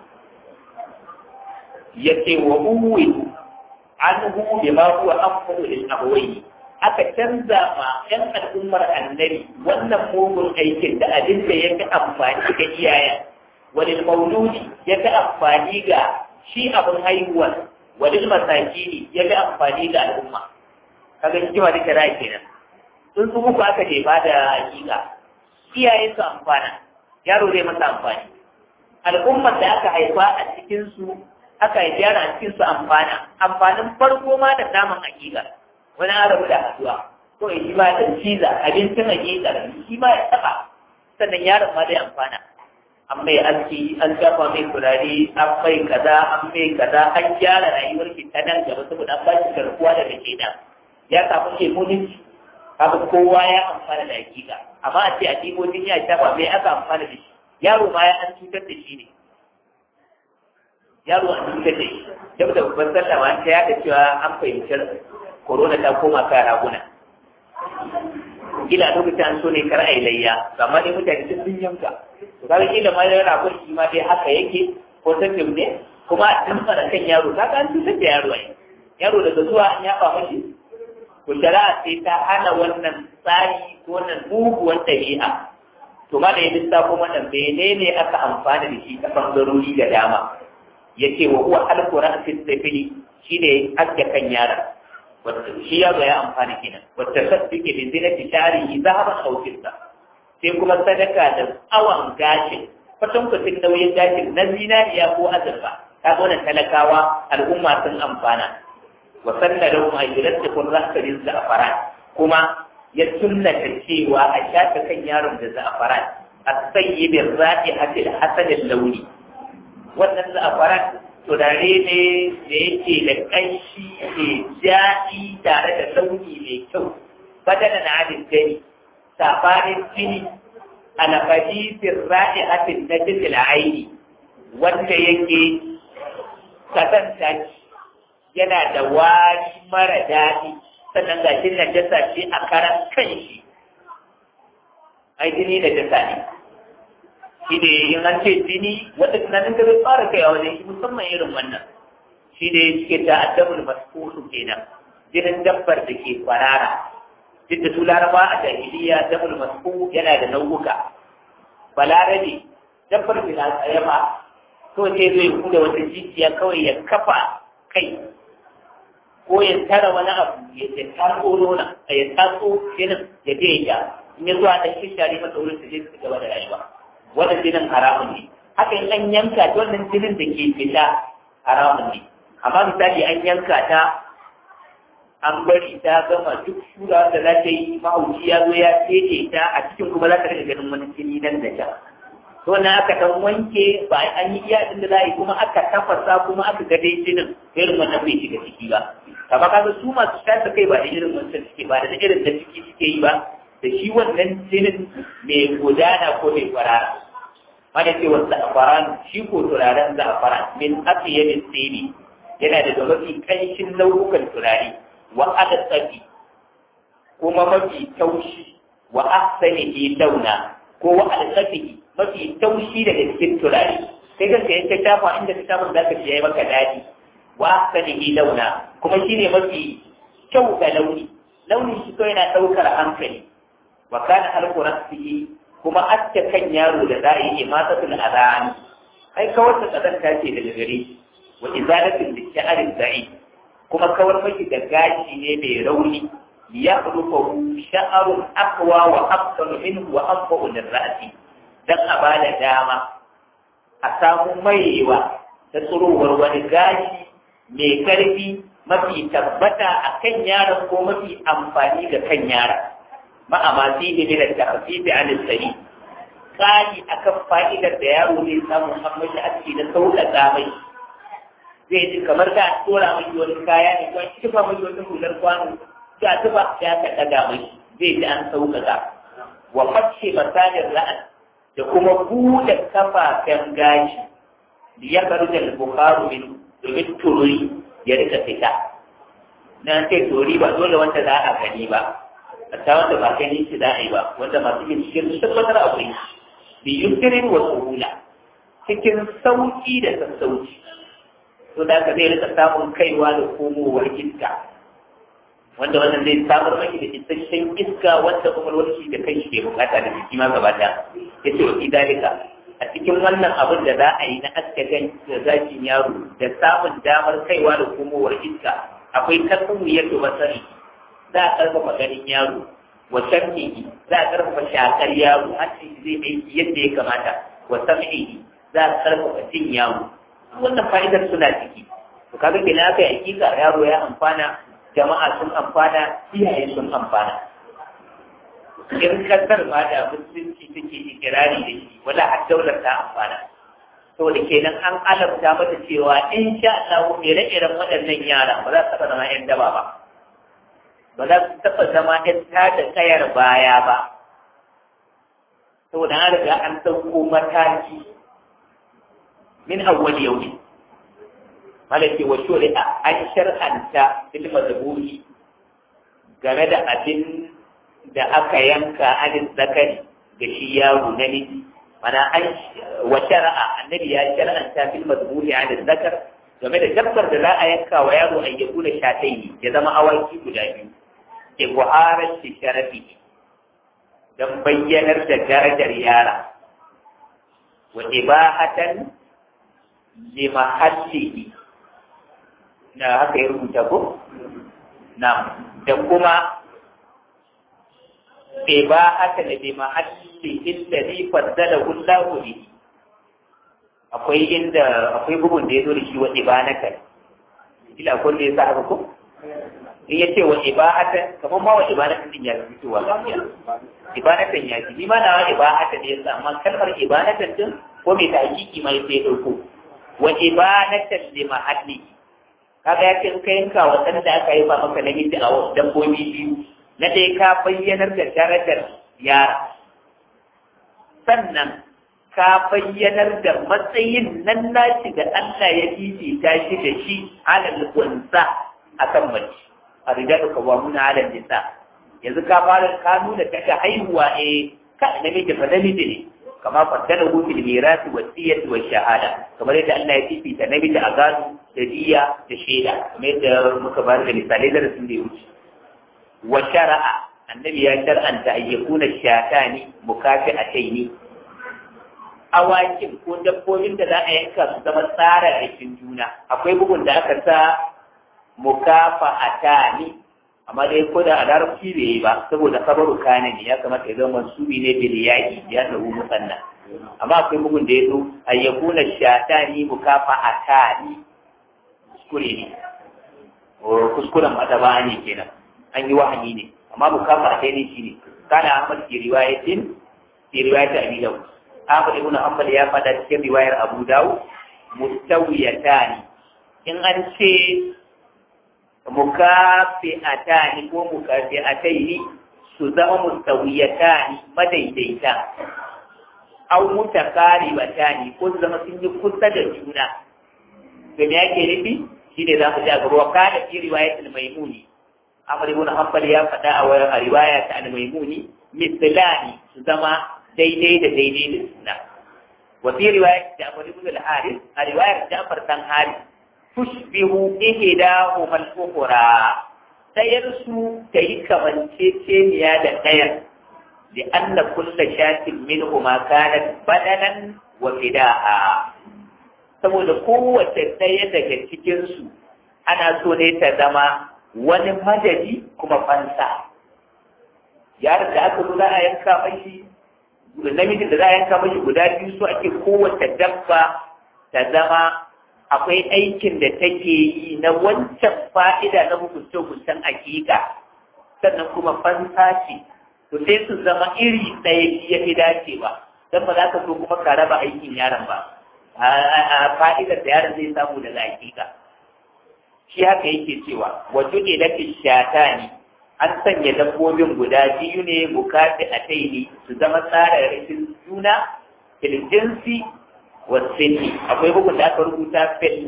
yace wa uwi anhu bima huwa afdalu lil abwayn aka canza ma yan al'ummar annabi wannan mugun aikin da abin da ya fi amfani ga iyayen walil mauludi ya fi amfani ga shi abin haihuwa walil masakini ya fi amfani ga al'umma kaga hikima da kira kenan sun su muku aka jefa da hakika iyaye su amfana yaro zai masa amfani al'ummar da aka haifa a cikin su aka yi yara a cikin su amfana amfanin farko ma da naman hakika wani arabu da haduwa ko ya shi ma da ciza abincin hakika shi ma ya taba sannan yaron ma zai amfana an mai aski an shafa mai turare an mai kaza an mai kaza an gyara rayuwar ki ta nan gaba saboda an ba shi garkuwa daga kenan ya samu imunity kaga kowa ya amfana da hakika amma a ce a ɗibo jini ya shafa mai aka amfana da shi yaro ma ya an cutar da shi ne yaro an cutar da shi duk da babban sallah ma ta yada cewa an fahimci corona ta koma kan raguna kila lokacin an so ne kar a yi layya amma dai mutane sun sun yanka to kaga kila ma yana ragon shi ma dai haka yake ko tafiya ne kuma a tsamfa da kan yaro kaga an cutar da yaro ai yaro daga zuwa an yaba mashi to shari'a sai ta hana wannan tsari ko wannan muguwar ɗabi'a to ma da ya lissafo wannan menene aka amfana da shi ta bangarori da dama yace wa huwa alqura fi tafili shine aske kan yara wanda shi ya ga ya amfani kenan wata saddiqi bi zinati sharihi zahaban aw fidda sai kuma sadaka da awan gashin kwatan kwatin nauyin gashin na zinariya ko azurfa ta gona talakawa al'umma sun amfana wa sanna lahum an yulattaqu ra'sa bil za'faran kuma ya sunnata cewa a shafe kan yaron da za'faran as-sayyib ar-ra'ihati al-hasan al-lawni wannan za'faran turare ne da yake da ƙanshi mai daɗi tare da launi mai kyau badana na adin gani safanin jini a nafadisin ra'i hatin na jikin aini wanda yake kasanta yana da wari mara daɗi sannan ga shi na jasa shi a karan kan shi ai jini da jasa ne shi ne in an ce jini wanda tunanin ka zai fara kai a wajen shi musamman irin wannan shi ne suke ta addabul masfusu kenan jinin dabbar da ke kwarara duk da su laraba a jahiliya dabul masfu yana da nau'uka balarabe dabbar da na tsaye ba to sai zai kuda wata jijiya kawai ya kafa kai ko ya tara wani abu ya ce taso nuna ya taso jinin ya je ya in ya zuwa ɗan shishari masa wurin su je su gaba da rayuwa wannan jinin haramun ne haka in an yanka ta wannan jinin da ke fita haramun ne amma misali an yanka ta an bari ta gama duk shura da za ta yi mahauci ya zo ya teke ta a cikin kuma za ta rika ganin wani jini nan da can to na aka dan wanke ba an yi iya din da za a yi kuma aka tafasa kuma aka ga dai jinin irin wannan bai shiga ciki ba amma kaga su masu shafa kai ba da irin wancan suke ba da irin da ciki suke yi ba da shi wannan jinin mai gudana ko mai kwarara wanda ce wasu za'afaran shi ko turaren za'afaran min afiyamin tsini yana da mafi kanshin nau'ukan turare wa adatsafi kuma mafi taushi wa ahsanihi launa ko wa adatsafi mafi taushi daga cikin turare sai ka sai ka shafa inda ka shafa zaka ji yayi maka dadi wa ahsanihi launa kuma shine mafi kyau ga launi launin shi kawai yana daukar hankali wa kana alqurasihi kuma aske kan yaro da za a yi imatatul adhan ai kawar da kazanta ce daga gare shi wa izalatin da sha'arin da'i kuma kawar maki da gashi ne mai rauni ya rufahu sha'arun aqwa wa afdalu minhu wa anfa'u lirra'si dan a bada dama a samu maiwa ta tsirowar wani gashi mai karfi mafi tabbata a kan yaron ko mafi amfani ga kan yaron ma'a ma fihi min at-takhfif 'an as-sari kali akan fa'idar da yaro zai samu an mashi aski da sauƙaƙa mai zai ji kamar ka tura mai wani kaya ne ko an kifa mai wani hular kwano ka tuba ya ka ɗaga mai zai ji an sauƙaƙa wa fashe masanin ra'an da kuma buɗe kafafen gashi da ya karu da bukaru min domin tururi ya rika fita na ce tururi ba dole wanda za a gani ba hatta wanda ba gani shi za a yi ba wanda masu binciken sun tabbatar akwai bi yunkirin wa suhula cikin sauki da sassauci to da ka zai rika samun kaiwa da komowar iska wanda wannan zai samar maki da isasshen iska wanda kwakwalwar shi da kai shi ke bukata da jiki ma gaba ɗaya ya ce wa dalika a cikin wannan abin da za a yi na aska gan da zafin yaro da samun damar kaiwa da komowar iska akwai tasawiyar da basari za a karfafa ganin yaro wa sam'ihi za a karfafa shakar yaro hancin zai aiki yadda ya kamata wa sam'ihi za a karfafa jin yaro wannan fa'idar suna ciki to kaga kenan aka yi hakika yaro ya amfana jama'a sun amfana iyaye sun amfana in kasar ma da musulunci take ikirari da shi wala har daular ta amfana saboda kenan an alamta mata cewa in sha Allah ire-iren waɗannan yara ba za su taɓa zama 'yan daba ba ba za su taɓa zama ‘yan tada kayar baya ba, saboda an riga an ɗauko mataki min awwal yau ne. Malaki wa shari'a an shar'anta fil mazburi game da abin da aka yanka anin zakari da shi yaro na miji. Mana an wa shari'a annabi ya shar'anta fil mazburi anin zakar game da dabbar da za a yanka wa yaro an yabu da shatai ya zama awaki guda biyu. ibuharar shi sharafi don bayyanar da darajar yara wa ibahatan li mahallihi na haka ya rubuta ko na da kuma ibahatan li mahallihi alladhi faddalahu Allahu bihi akwai inda akwai bugun da ya zo da shi wa ibanatan ila kun da ya sa haka ko in ya ce wa ibahatan kamar ma wa ibahatan din ya fi fitowa gaskiya ibahatan ya fi ma na wa ibahatan ya sa amma kalmar ibahatan din ko mai tahqiqi ma sai ya dauko wa ibahatan li mahalli kaga ya ce in ka yanka wa dan da aka yi ba maka namiji a wasu dabbobi biyu na dai ka bayyanar da darajar yara sannan ka bayyanar da matsayin nan nashi da Allah ya fifita shi da shi alal unsa akan mace a rijalu kawamuna ala nisa yanzu ka fara ka nuna daga haihuwa eh ka namiji fa namiji ne kama faddala hu fil mirasi wa siyati wa shahada kamar yadda Allah ya fifita namiji a gado da diya da shaida kamar yadda muka bayar da misalai da sun da ya wuce wa shara'a annabi ya shar'anta an yakuna shatani mukafi'ataini awakin ko dabbobin da za a yanka su zama tsara rikin juna akwai bugun da aka sa mukafa'atani amma dai ko da a larabci bai yi ba saboda kabaru kana ne ya kamata ya zama mansubi ne bil yaki ya tabu musanna amma akwai bugun da ya zo ayyakuna shatani mukafa'atani kuskure ne kuskuren madaba ne kenan an yi wahani ne amma mukafa'atani shine kana Ahmad fi riwayatin fi riwayat Abi Dawud Ahmad ibn Hanbal ya faɗa cikin riwayar Abu Dawud mustawiyatani in an ce mukafi'atani ko mukafi'ataini su zama mustawiyatani madaidaita aw mutakaribatani ko su zama sun yi kusa da juna to me yake nufi shine za mu ji a gaba wa kana fi riwayatul maimuni Ahmad ibn Hanbal ya faɗa a wayar riwaya ta al-maimuni mislani su zama daidai da daidai da suna wa fi riwayat Ja'far ibn al-Harith a riwayar Ja'far dan Harith tushbihu ihdahuma al-ukhra dayar su tayi kamanceceniya da dayar li anna kulla shatin minhuma kanat badanan wa fida'a saboda kowace ɗaya daga cikin su ana so ne ta zama wani madadi kuma fansa yaron da aka zo za a yanka mashi namijin da za a yanka mashi guda biyu so ake kowace dabba ta zama akwai aikin da take yi na wancan fa'ida na hukunce-hukuncen hakika sannan kuma fansa ce to sai su zama iri ɗaya ya fi dacewa don ba za ka so kuma ka raba aikin yaron ba a fa'idar da yaron zai samu daga hakika shi haka yake cewa wato ne na fishata ne an sanya dabbobin guda biyu ne bukati a taini su zama tsara rikin juna fil jinsi wa sinni akwai bugun da aka rubuta fil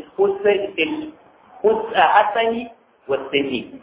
hasani wa sinni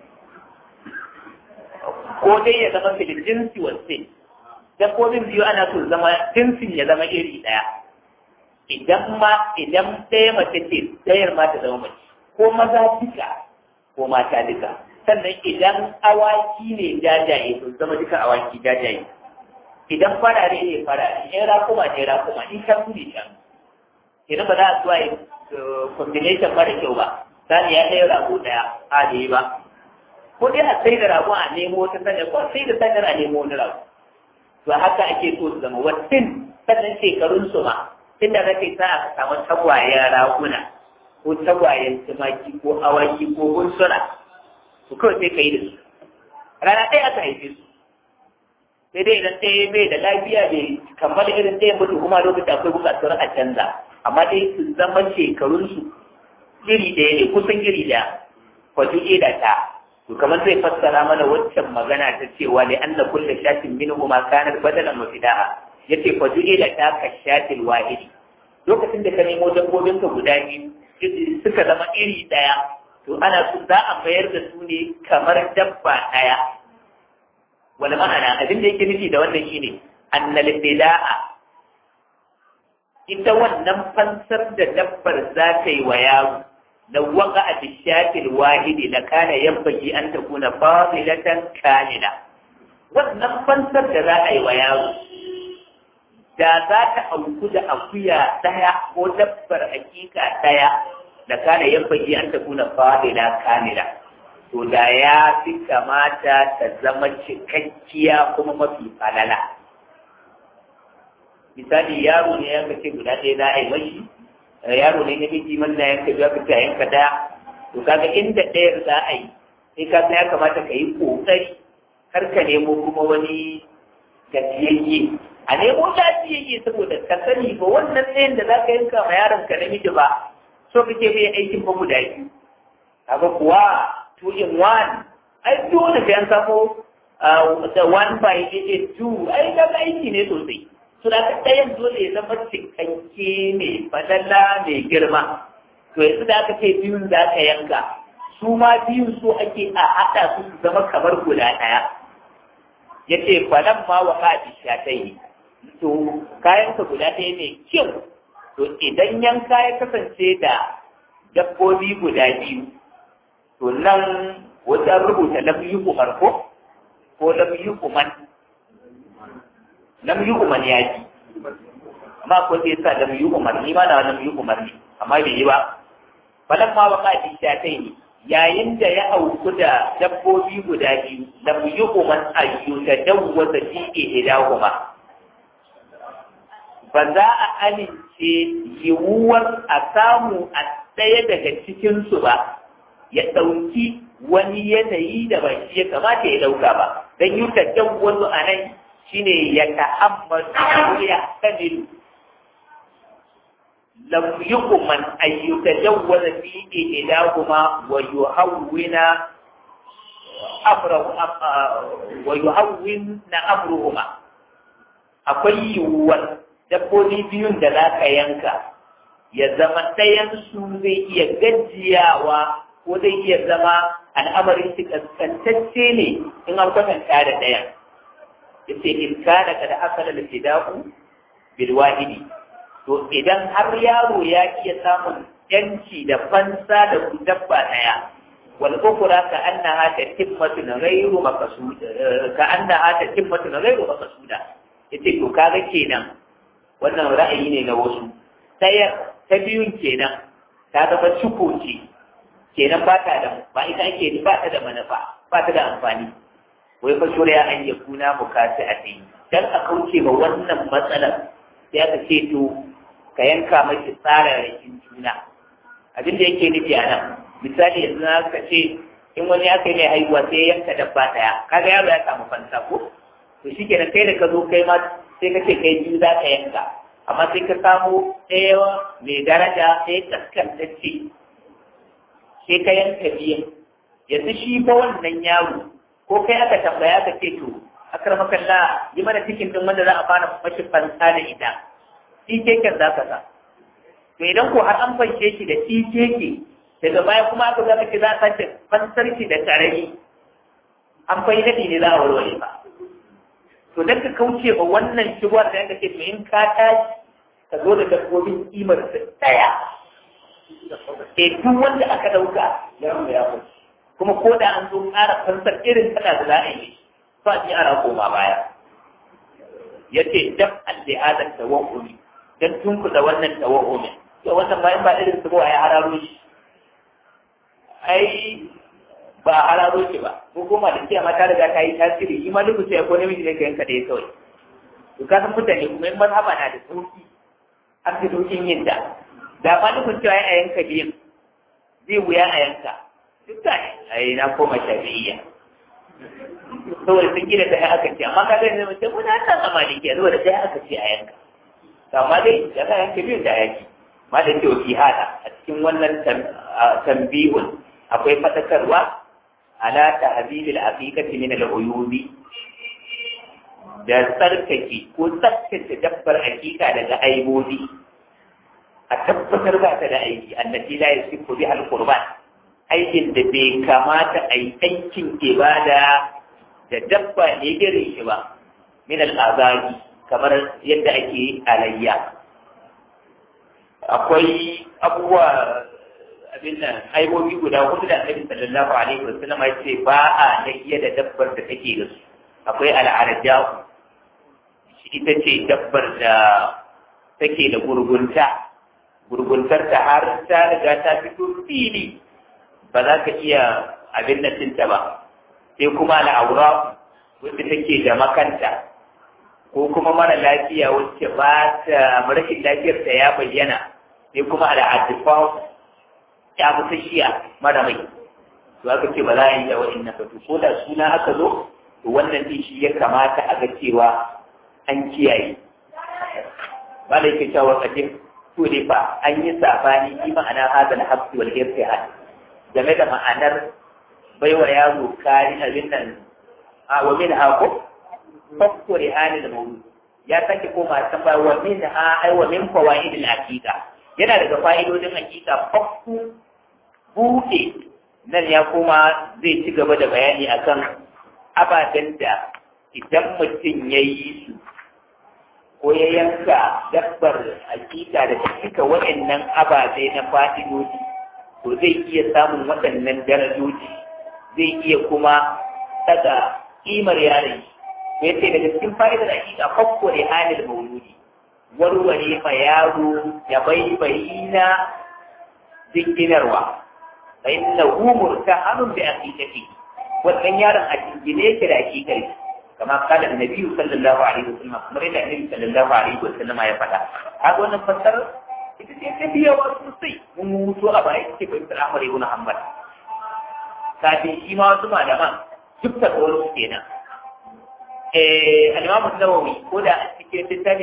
ko dai ya zama fil jinsi wa sinni dabbobin biyu ana so zama jinsin ya zama iri ɗaya idan ma idan ɗaya mace ce ɗayar ma ta zama mace ko maza duka ko mata duka sannan idan awaki ne jajaye to zama duka awaki jajaye idan farare ne farare in rakuma ne rakuma in shan ne shan idan ba za a zuwa combination mara kyau ba sani ya ɗaya rago ɗaya a ne ba ko dai a sai da rago a nemo wata sanyar ko sai da sanyar a nemo wani rago to haka ake so su zama wasin sannan shekarun su ma tunda kake sa aka samu tagwayen raguna ko tagwayen tumaki ko awaki ko gunsuna su kawai sai ka yi da su rana ɗaya aka haife su sai dai idan ɗaya bai da lafiya bai kammala irin ɗaya mutu kuma lokacin akwai buƙatar a canza amma dai su zama shekarunsu iri ɗaya ne kusan iri ɗaya kwato da ta to kamar zai fassara mana waccan magana ta cewa ne an na kulle shafin min ma kanar badalan mafida'a yace kwato da ta ka shafin wahidi lokacin da ka nemo dabbobinka guda biyu suka zama iri ɗaya to ana so za a mayar da su ne kamar dabba ɗaya wani ma'ana abin da yake nufi da wannan shine annal bida'a ita wannan fansar da dabbar za ta yi wa yaro na waka a bishafil wahidi na kana yabbaki an ta kuna fadilatan kamila wannan fansar da za a yi wa yaro da za ta auku da akuya ɗaya ko dabbar hakika ɗaya da kana yabbaki an ta kuna fadila kamila to da ya fi kamata ta zama cikakkiya kuma mafi falala misali yaro ne yanka ce guda ɗaya za a yi mashi yaro ne na miji manna yanka biya fita yanka ɗaya to kaga inda ɗayar za a yi sai ka ya kamata ka yi ƙoƙari kar ka nemo kuma wani gajiyayye a nemo lafiyayye saboda ka sani ba wannan ɗayan da za ka yanka ma yaron ka namiji ba so kake bai aikin ba guda biyu kaga kuwa two in one ai dole sai an samu the one by eight two ai kaga aiki ne sosai to da ka ɗayan dole ya zama cikakke mai fadalla mai girma to yanzu da aka ce biyun za ka yanka su ma biyun so ake a haɗa su su zama kamar guda ɗaya ya ce falan ma wa haɗi shatai to kayanka guda ɗaya mai kyau to idan yanka ya kasance da dabbobi guda biyu to nan wajen rubuta lam yi umar ko ko lam yi umar lam yi umar ya ji amma ko zai sa lam yi umar ni ma na lam yi umar ne amma bai yi ba falan ma waka ji ta kai ne yayin da ya auku da dabbobi guda biyu lam yi umar ayyu ta dawwata fi ihdahuma ba za a amince yiwuwar a samu a ɗaya daga cikinsu ba ya ɗauki wani yanayi da ba shi ya kamata ya ɗauka ba don yi ta wasu a nan shi ne ya ta'ammadu ya tamilu lam yuqman ay yutajawwaza fi ihdahuma wa yuhawwina amrahu wa yuhawwina amruhuma akwai yiwuwar dabbobi biyun da za ka yanka ya zama ɗayansu zai iya gajiyawa ko zai iya zama al'amarin shi kaskantacce ne in an kwatanta da ɗayan ya ce in kana kada aka da fidaku bil wahidi to idan har yaro ya iya samun yanci da fansa da dabba ɗaya wal ukhra ka annaha tatimmatun ghayru maqsuda ka annaha tatimmatun ghayru maqsuda yace to kaga kenan wannan ra'ayi ne na wasu ɗaya ta biyun kenan ta zama ciko ce kenan ba ta da ba ita ake ba ta da manufa ba ta da amfani wai fa shuriya an ya kuna bukatu a tsayi dan a kauce ma wannan matsalar sai aka ce to ka yanka mashi tsararrakin juna abin da yake nufi a nan misali yanzu na ka ce in wani aka yi mai haihuwa sai yanka dabba ɗaya kaga yaro ya samu fansa ko to shi kenan kai da ka zo kai ma sai ka ce kai biyu za ka yanka amma sai ka samu ɗaya mai daraja sai kaskantacce sai ka yanka biyan yanzu shi fa wannan yaro ko kai aka tambaya ka ce to akar makalla yi mana cikin din wanda za a fara mashi fansa da ita shi keken za ka sa to idan ko har an fanshe shi da shi keke daga baya kuma aka zama ce za a sace fansar shi da karami an fai daɗi ne za a warware ba to dan ka kauce ba wannan shigar da yanka ce to in ka tashi ka zo da dabbobin kimar da daya e duk wanda aka dauka ya rubu ya kuce kuma ko da an zo ƙara fansar irin kada da za a yi ba ji ana koma baya ya ce dam al-li'adar tawahumi dan tunkuda wannan tawahumi to wannan bayan ba irin su ba ya hararo shi ai ba a hararo shi ba ko kuma da cewa mata riga ta yi tasiri shi ma duk sai ko namiji ne ka yanka da ya kawai to ka san mutane kuma in mazhaba na da sauki an fi saukin yin ta da ma nufin cewa a yanka biyan zai wuya a yanka duk da ai na koma shafi'iyya saboda sun gina ta aka ce amma ka gani zama ce muna nan a maliki saboda sai aka ce a yanka amma dai da ka yanka biyun da yaki ma da ke fi hada a cikin wannan tambihun akwai fadakarwa ala tahbibil aqiqati min al-uyubi da tsarkake ko tsaftace dabbar aqiqa daga aibobi a tabbatar ba ta da aiki annati la yasifu bi al-qurban aikin da bai kamata a yi aikin ibada da dabba ne gare shi ba min al-azabi kamar yadda ake alayya akwai abubuwa abin nan aibobi guda hudu da annabi sallallahu alaihi wasallam ya ce ba a nahiya da dabbar da take da su akwai al'arja ita ce dabbar da take da gurgunta gurguntar ta har ta riga ta fito fili ba za ka iya abin nan tinta ba sai kuma al'aura wacce take da makanta ko kuma mara lafiya wacce ba ta rashin lafiyar ta ya bayyana sai kuma al'adifa ya fi shiya mara mai to aka ce ba za a yi da wa'annan ba ko da suna aka zo to wannan din shi ya kamata a ga cewa an kiyaye ba da yake cewa kadin to ne fa an yi sabani shi ma'ana hadal habsi wal irtihad game da ma'anar baiwa yaro kari abin nan a wa min ha ko fakko rihani da mawdu ya sake koma can ba wa min ha ai wa min fawaid al aqiqa yana daga fa'idodin aqiqa fakku buɗe nan ya koma zai ci gaba da bayani akan ababen da idan mutum ya yi su ko ya yanka dabbar hakika da cika waɗannan ababe na fa'idodi to zai iya samun waɗannan darajoji zai iya kuma daga ƙimar yaron shi ya ce daga cikin fa'idar hakika fakko ne halin mauludi warware ma yaro ya baibayi na jinginarwa fa innahu murtahanun bi aqiqati wannan yaron a jingine yake da aqiqar kama kala annabi sallallahu alaihi wasallam kamar yadda annabi sallallahu alaihi wasallam ya faɗa haka wannan fassar ita ce ta biya wa sosai mun mutu a baya ce bai fara Ahmad ibn Hanbal kafin shi ma wasu malaman duk da tsawon su kenan al-Imam an-Nawawi ko da cikin littafi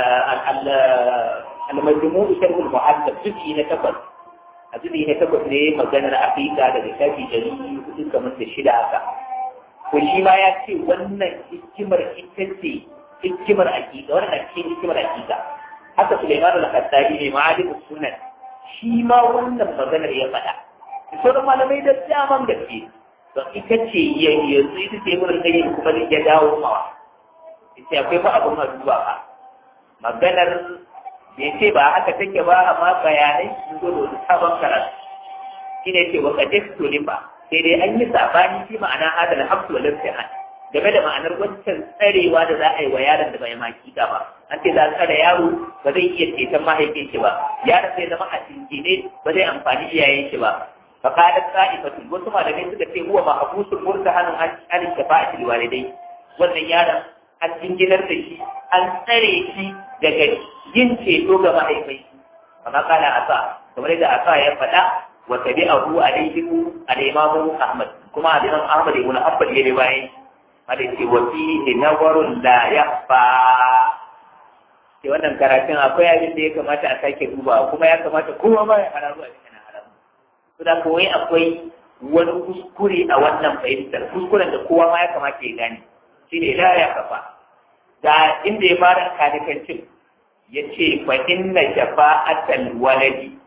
al-Majmu' sharh al-Muhaddab juz'i na takwas a juz'i na takwas ne maganar aqiqa daga shafi dari hudu kamar da shida haka ko shi ma ya ce wannan hikimar ita ce hikimar aqiqa wannan ce hikimar aqiqa haka Sulaiman al-Khattabi ne ma'alim sunan shi ma wannan maganar ya faɗa sauran malamai da daman gaske to ita ce yanzu ita ce wurin gani kuma zai ya dawo mawa ita akwai fa abin duba ba maganar bai ce ba haka take ba amma bayanai sun zo da wani sabon karatu shi ne ce waka teksto ne ba sai dai an yi sabani shi ma'ana adal hafsu wa lafiya game da ma'anar wancan tsarewa da za a yi wa yaron da bai makika ba an ce za a tsare yaro ba zai iya ceton mahaifin shi ba yaron zai zama a cinkine ba zai amfani iyayen shi ba فقالت طائفة wasu malamai suka ce huwa mahbusul murtahan an an shafa'ati walidai wannan yaron an jinginar da shi an tsare shi daga yin ceto ga mahaifai kama kala asa kamar yadda asa ya faɗa wa tabi'ahu alayhi al-imam Ahmad kuma al-imam Ahmad ibn Hanbal ya riwaye hada ce wa fihi nawarun la yakhfa ke wannan karatun akwai abin da ya kamata a sake duba kuma ya kamata kowa ma ya hararu a cikin da kawai akwai wani kuskure a wannan fahimtar kuskuren da kowa ma ya kamata ya gane shi ne la ya kafa da inda ya fara kanikancin ya ce fa inna shafa'atal waladi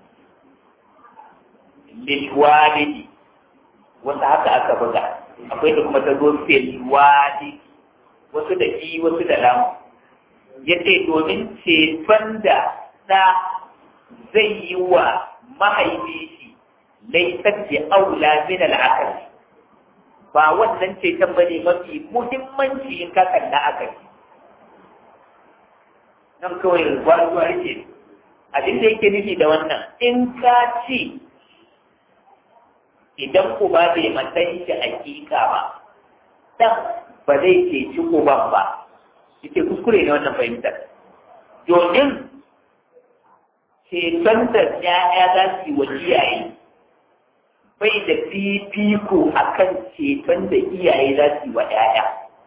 lil walidi wata haka aka buga akwai da kuma ta zo fil walidi wasu da i wasu da lamu ya ce domin ceton da ɗa zai yi wa mahaifi shi laisar da aula min al'akari ba wannan ceton ba ne mafi muhimmanci in ka kalla akari nan kawai gwaruwa rike abin da yake nufi da wannan in ka ce idan uba bai matsayi da hakika ba dan ba zai ceci uban ba yake kuskure ne wannan fahimtar domin ceton da ya'ya za su yi wa iyaye bai da fifiko a kan ceton da iyaye za su yi wa ‘ya'ya.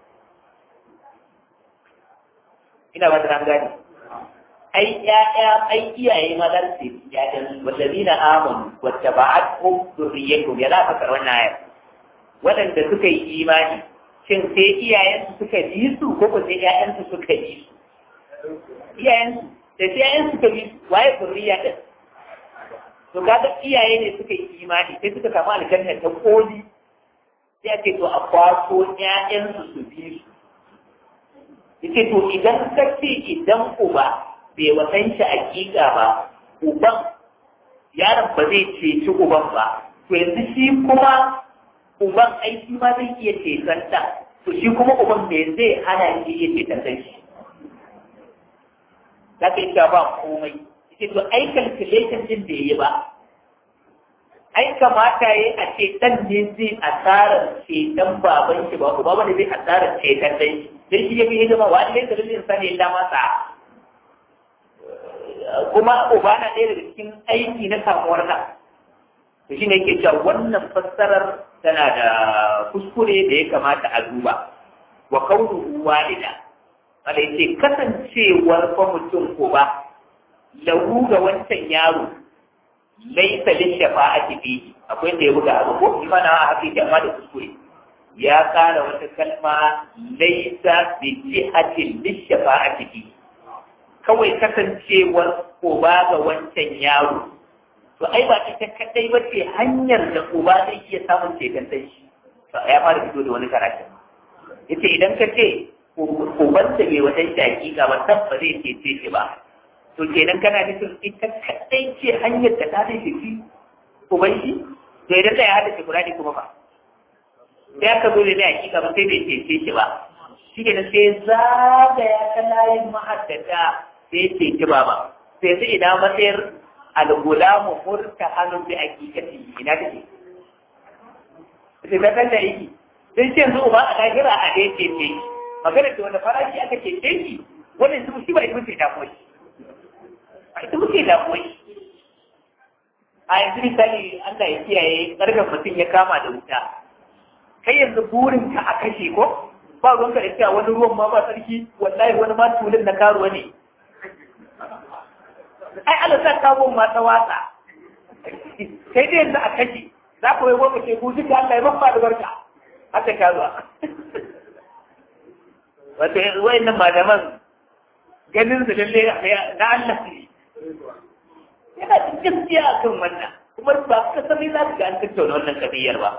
Ina ba ta gani. Ai, ‘ya'ya, ai iyaye ma za su yi ‘ya'yan wallazi na amon wacce ba a ko zuriyatu ya za ka wannan ayar. Waɗanda suka yi imani, shin sai iyayensu suka bi su ko ko sai ‘ya'yansu suka bi su? Iyayensu, da sai ‘ya'yansu suka bi su, waye zuriya ɗin? to kaga iyaye ne suka yi imani sai suka samu aljanna ta koli sai ake to a kwaso ƴaƴansu su bi su yace to idan ka ce idan uba bai wasan shi hakika ba uban yaron ba zai ceci uban ba to yanzu shi kuma uban ai shi ma zai iya ceton ta to shi kuma uban me zai hana shi iya ceton shi za ka yi ba komai ce to ai calculation din da yi ba ai kamata yi a ce dan ne zai asarar ceton baban shi ba uba wanda zai asarar ceton dai dan shi ya fi hidima wa ne da dalilin sani illa masa kuma uba na ɗaya daga cikin aiki na samuwar nan to shine yake cewa wannan fassarar tana da kuskure da ya kamata a duba wa kaunuhu walida wanda yace kasancewar fa mutum ko ba lahu ga wancan yaro laisa lin shafa'ati fihi akwai da ya buga abu ko shi mana haka yake amma da kuskure ya kara wata kalma laisa bi jihatin lin shafa'ati fihi kawai kasancewar uba ga wancan yaro to ai ba ita kadai ba ce hanyar da uba zai iya samun ceton sai shi ya fara fito da wani karatu yace idan ka ce ubansa bai wata hakika ba tabba zai cece shi ba to kenan kana nufin ita kadai ce hanyar da ta zai shi uban shi to idan da ya hada shi kurani kuma ba sai aka zo da na hakika ba sai bai cece shi ba shi kenan sai zagaya ta layin mahaddata sai cece ba ba sai sai idan matsayar al-gulamu murta hannun bi hakikati ina take sai ta kalla yi sai ce yanzu uba a lahira a dai cece magana ce wanda farashi aka cece shi wannan su shi ba ita ce damuwa shi a ita muke damuwa shi a yanzu misali Allah ya kiyaye ƙarfin mutum ya kama da wuta kai yanzu burin ka a kashe ko ba ruwan ka da cewa wani ruwan ma ba sarki wallahi wani ma tulin na karuwa ne ai Allah sa kawo ma ta watsa sai dai yanzu a kashe za ku yi wani ce ku duka Allah ya mafa da barka haka karuwa wato wayannan malaman ganin su lalle na Allah ne yana da gaskiya akan wannan kuma ba ka sani za ka ga an tattauna wannan kabiyar ba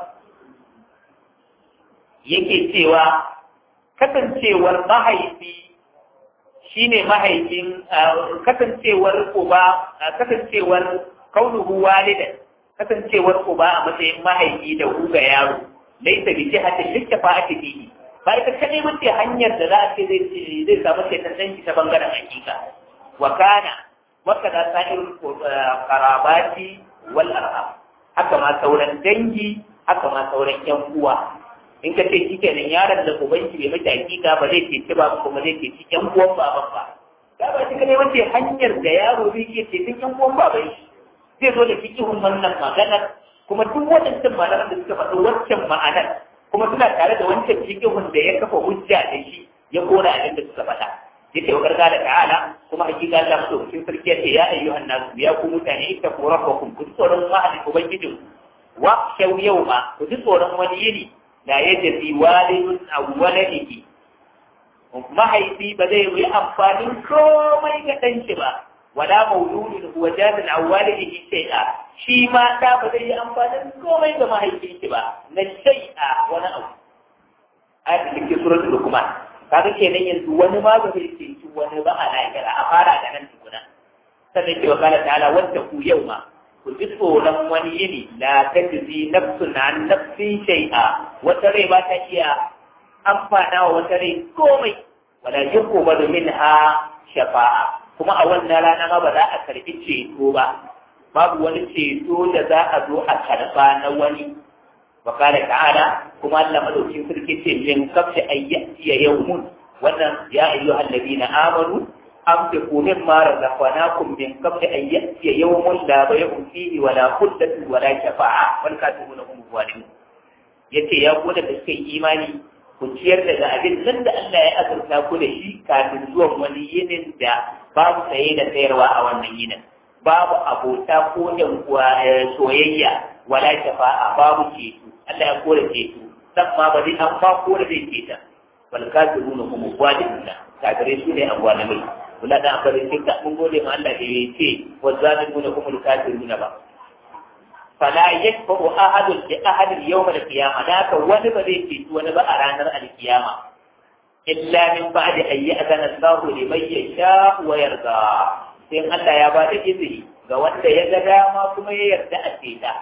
yake cewa kasancewar mahaifi shine mahaifin kasancewar uba kasancewar kaunuhu walidan kasancewar uba a matsayin mahaifi da ku ga yaro laisa bi jihatin littafa'ati fihi ba ita kadai mace hanyar da za a ce zai zai samu shaitan danki ta bangaren hakika wa kana wa kada sa'irul qarabati wal arham haka ma sauran dangi haka ma sauran yan uwa in ka ce shi kenan yaron da ubanki bai mata hakika ba zai ceci ba kuma zai ceci yan uwan baban ba ya ba shi kadai wace hanyar da yaro zai iya ceton yan uwan baban shi zai zo da fikihun wannan maganar kuma duk waɗancan malaman da suka faɗi waccan ma'anar kuma suna tare da wancan fikihun da ya kafa hujja da shi ya kora abin da suka faɗa yace wa gargada ta'ala kuma hakika Allah madaukakin sarki yace ya ayyuhan nasu ya ku mutane ita ku rabbakum ku tsoron wa'adi ubangijin wa shau yawma ku ji tsoron wani yini la yajzi walidun aw waladihi mahaifi ba zai yi amfanin komai ga ɗan shi ba wala mauludin huwa jazin aw walidihi shay'a shi ma da ba zai yi amfanin komai ga mahaifin shi ba na shay'a wani abu ayatul cikin suratul luqman kaga kenan yanzu wani ma ba zai ce wani ba a lahira a fara da nan tukuna sannan ke wa kala ta'ala wanda ku yau ma ku ji tsoron wani yini la tajzi nafsun an nafsin shay'a wata rai ba ta iya amfana wa wata rai komai wala yuqbalu minha shafa'a kuma a wannan rana ma ba za a karbi ceto ba babu wani ceto da za a zo a karba na wani wa kala ta'ala kuma Allah madaukin sarki ce min kabshi ayyati yawmun wannan ya ayyuhal ladina amanu أنفقوا مما رزقناكم من قبل أن يأتي يوم لا بيع فيه ولا خلة ولا شفاعة والكاتبون هم الظالمون yace ya ku da suka yi imani ku ciyar daga abin nan da Allah ya azurta ku da shi kafin zuwan wani yinin da babu saye da sayarwa a wannan yinin babu abota ko yan soyayya wala shafa'a babu ceto Allah ya kore ceto dan ma ba zai an ba kore zai ceta wal kafiruna hum zalimuna kafirai su ne azzalimai wala da aka rinke ka mun gode ma Allah da ya ce wa zalimuna humul kafiruna ba fala yakfu ahadun bi ahadin yawm al-qiyamah da ka wani ba zai ce wani ba a ranar al-qiyama illa min ba'di an ya'zana Allahu liman yasha wa yarda sai Allah ya ba da izini ga wanda ya ga dama kuma ya yarda a ceta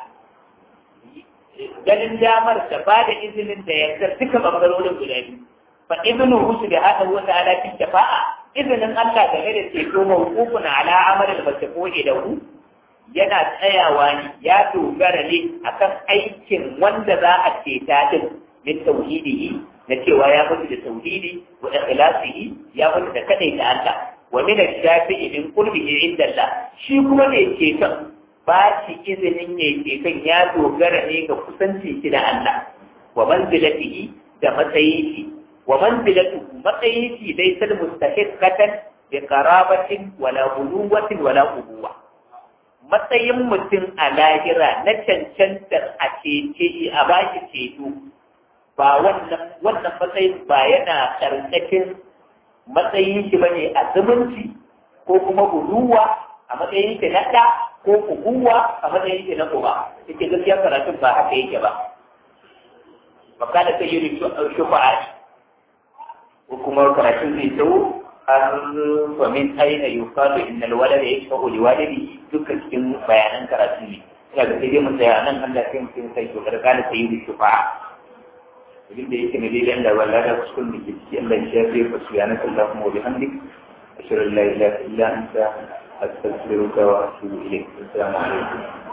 ganin damar da ba da izinin da yarda duka bangarorin guda biyu fa ibnuhu subhanahu wa ta'ala fi shafa'a izinin Allah game da ceto mawqufun ala amal al-mashfu'i lahu yana tsayawa ne ya dogara ne akan aikin wanda za a ceta din min tauhidihi na cewa ya mutu da tauhidi wa ikhlasihi ya mutu da kadai da Allah wa min ash-shafi'i min qurbihi inda Allah shi kuma ne ceton ba shi izinin ne ceton ya dogara ne ga kusanci shi da Allah wa manzilatihi da matsayin shi wa manzilatuhu matsayin shi dai sal mustahiqqatan bi qarabatin wala buluwatin wala ubuwa matsayin mutum a lahira na cancantar a cece a baki ceto ba wannan wannan matsayin ba yana karkashin matsayin shi bane a zumunci ko kuma buluwa a matsayin shi na ɗa ko ubuwa a matsayin shi na uba yake gaskiya karatun ba haka yake ba makala sai yi shufa'a ko kuma karatun zai tsawo an famin aina yukalu innal walada yashfa'u liwalidihi duka cikin bayanan karatu ne ina ga sai dai mu tsaya nan Allah sai mu sai to gargala sai yi shufa'a abin da yake ne dai da wallahi da kuskun da ke ciki Allah ya shafe ku subhanaka allahumma wa bihamdik ashhadu an la ilaha illa anta astaghfiruka wa atubu ilayk assalamu alaikum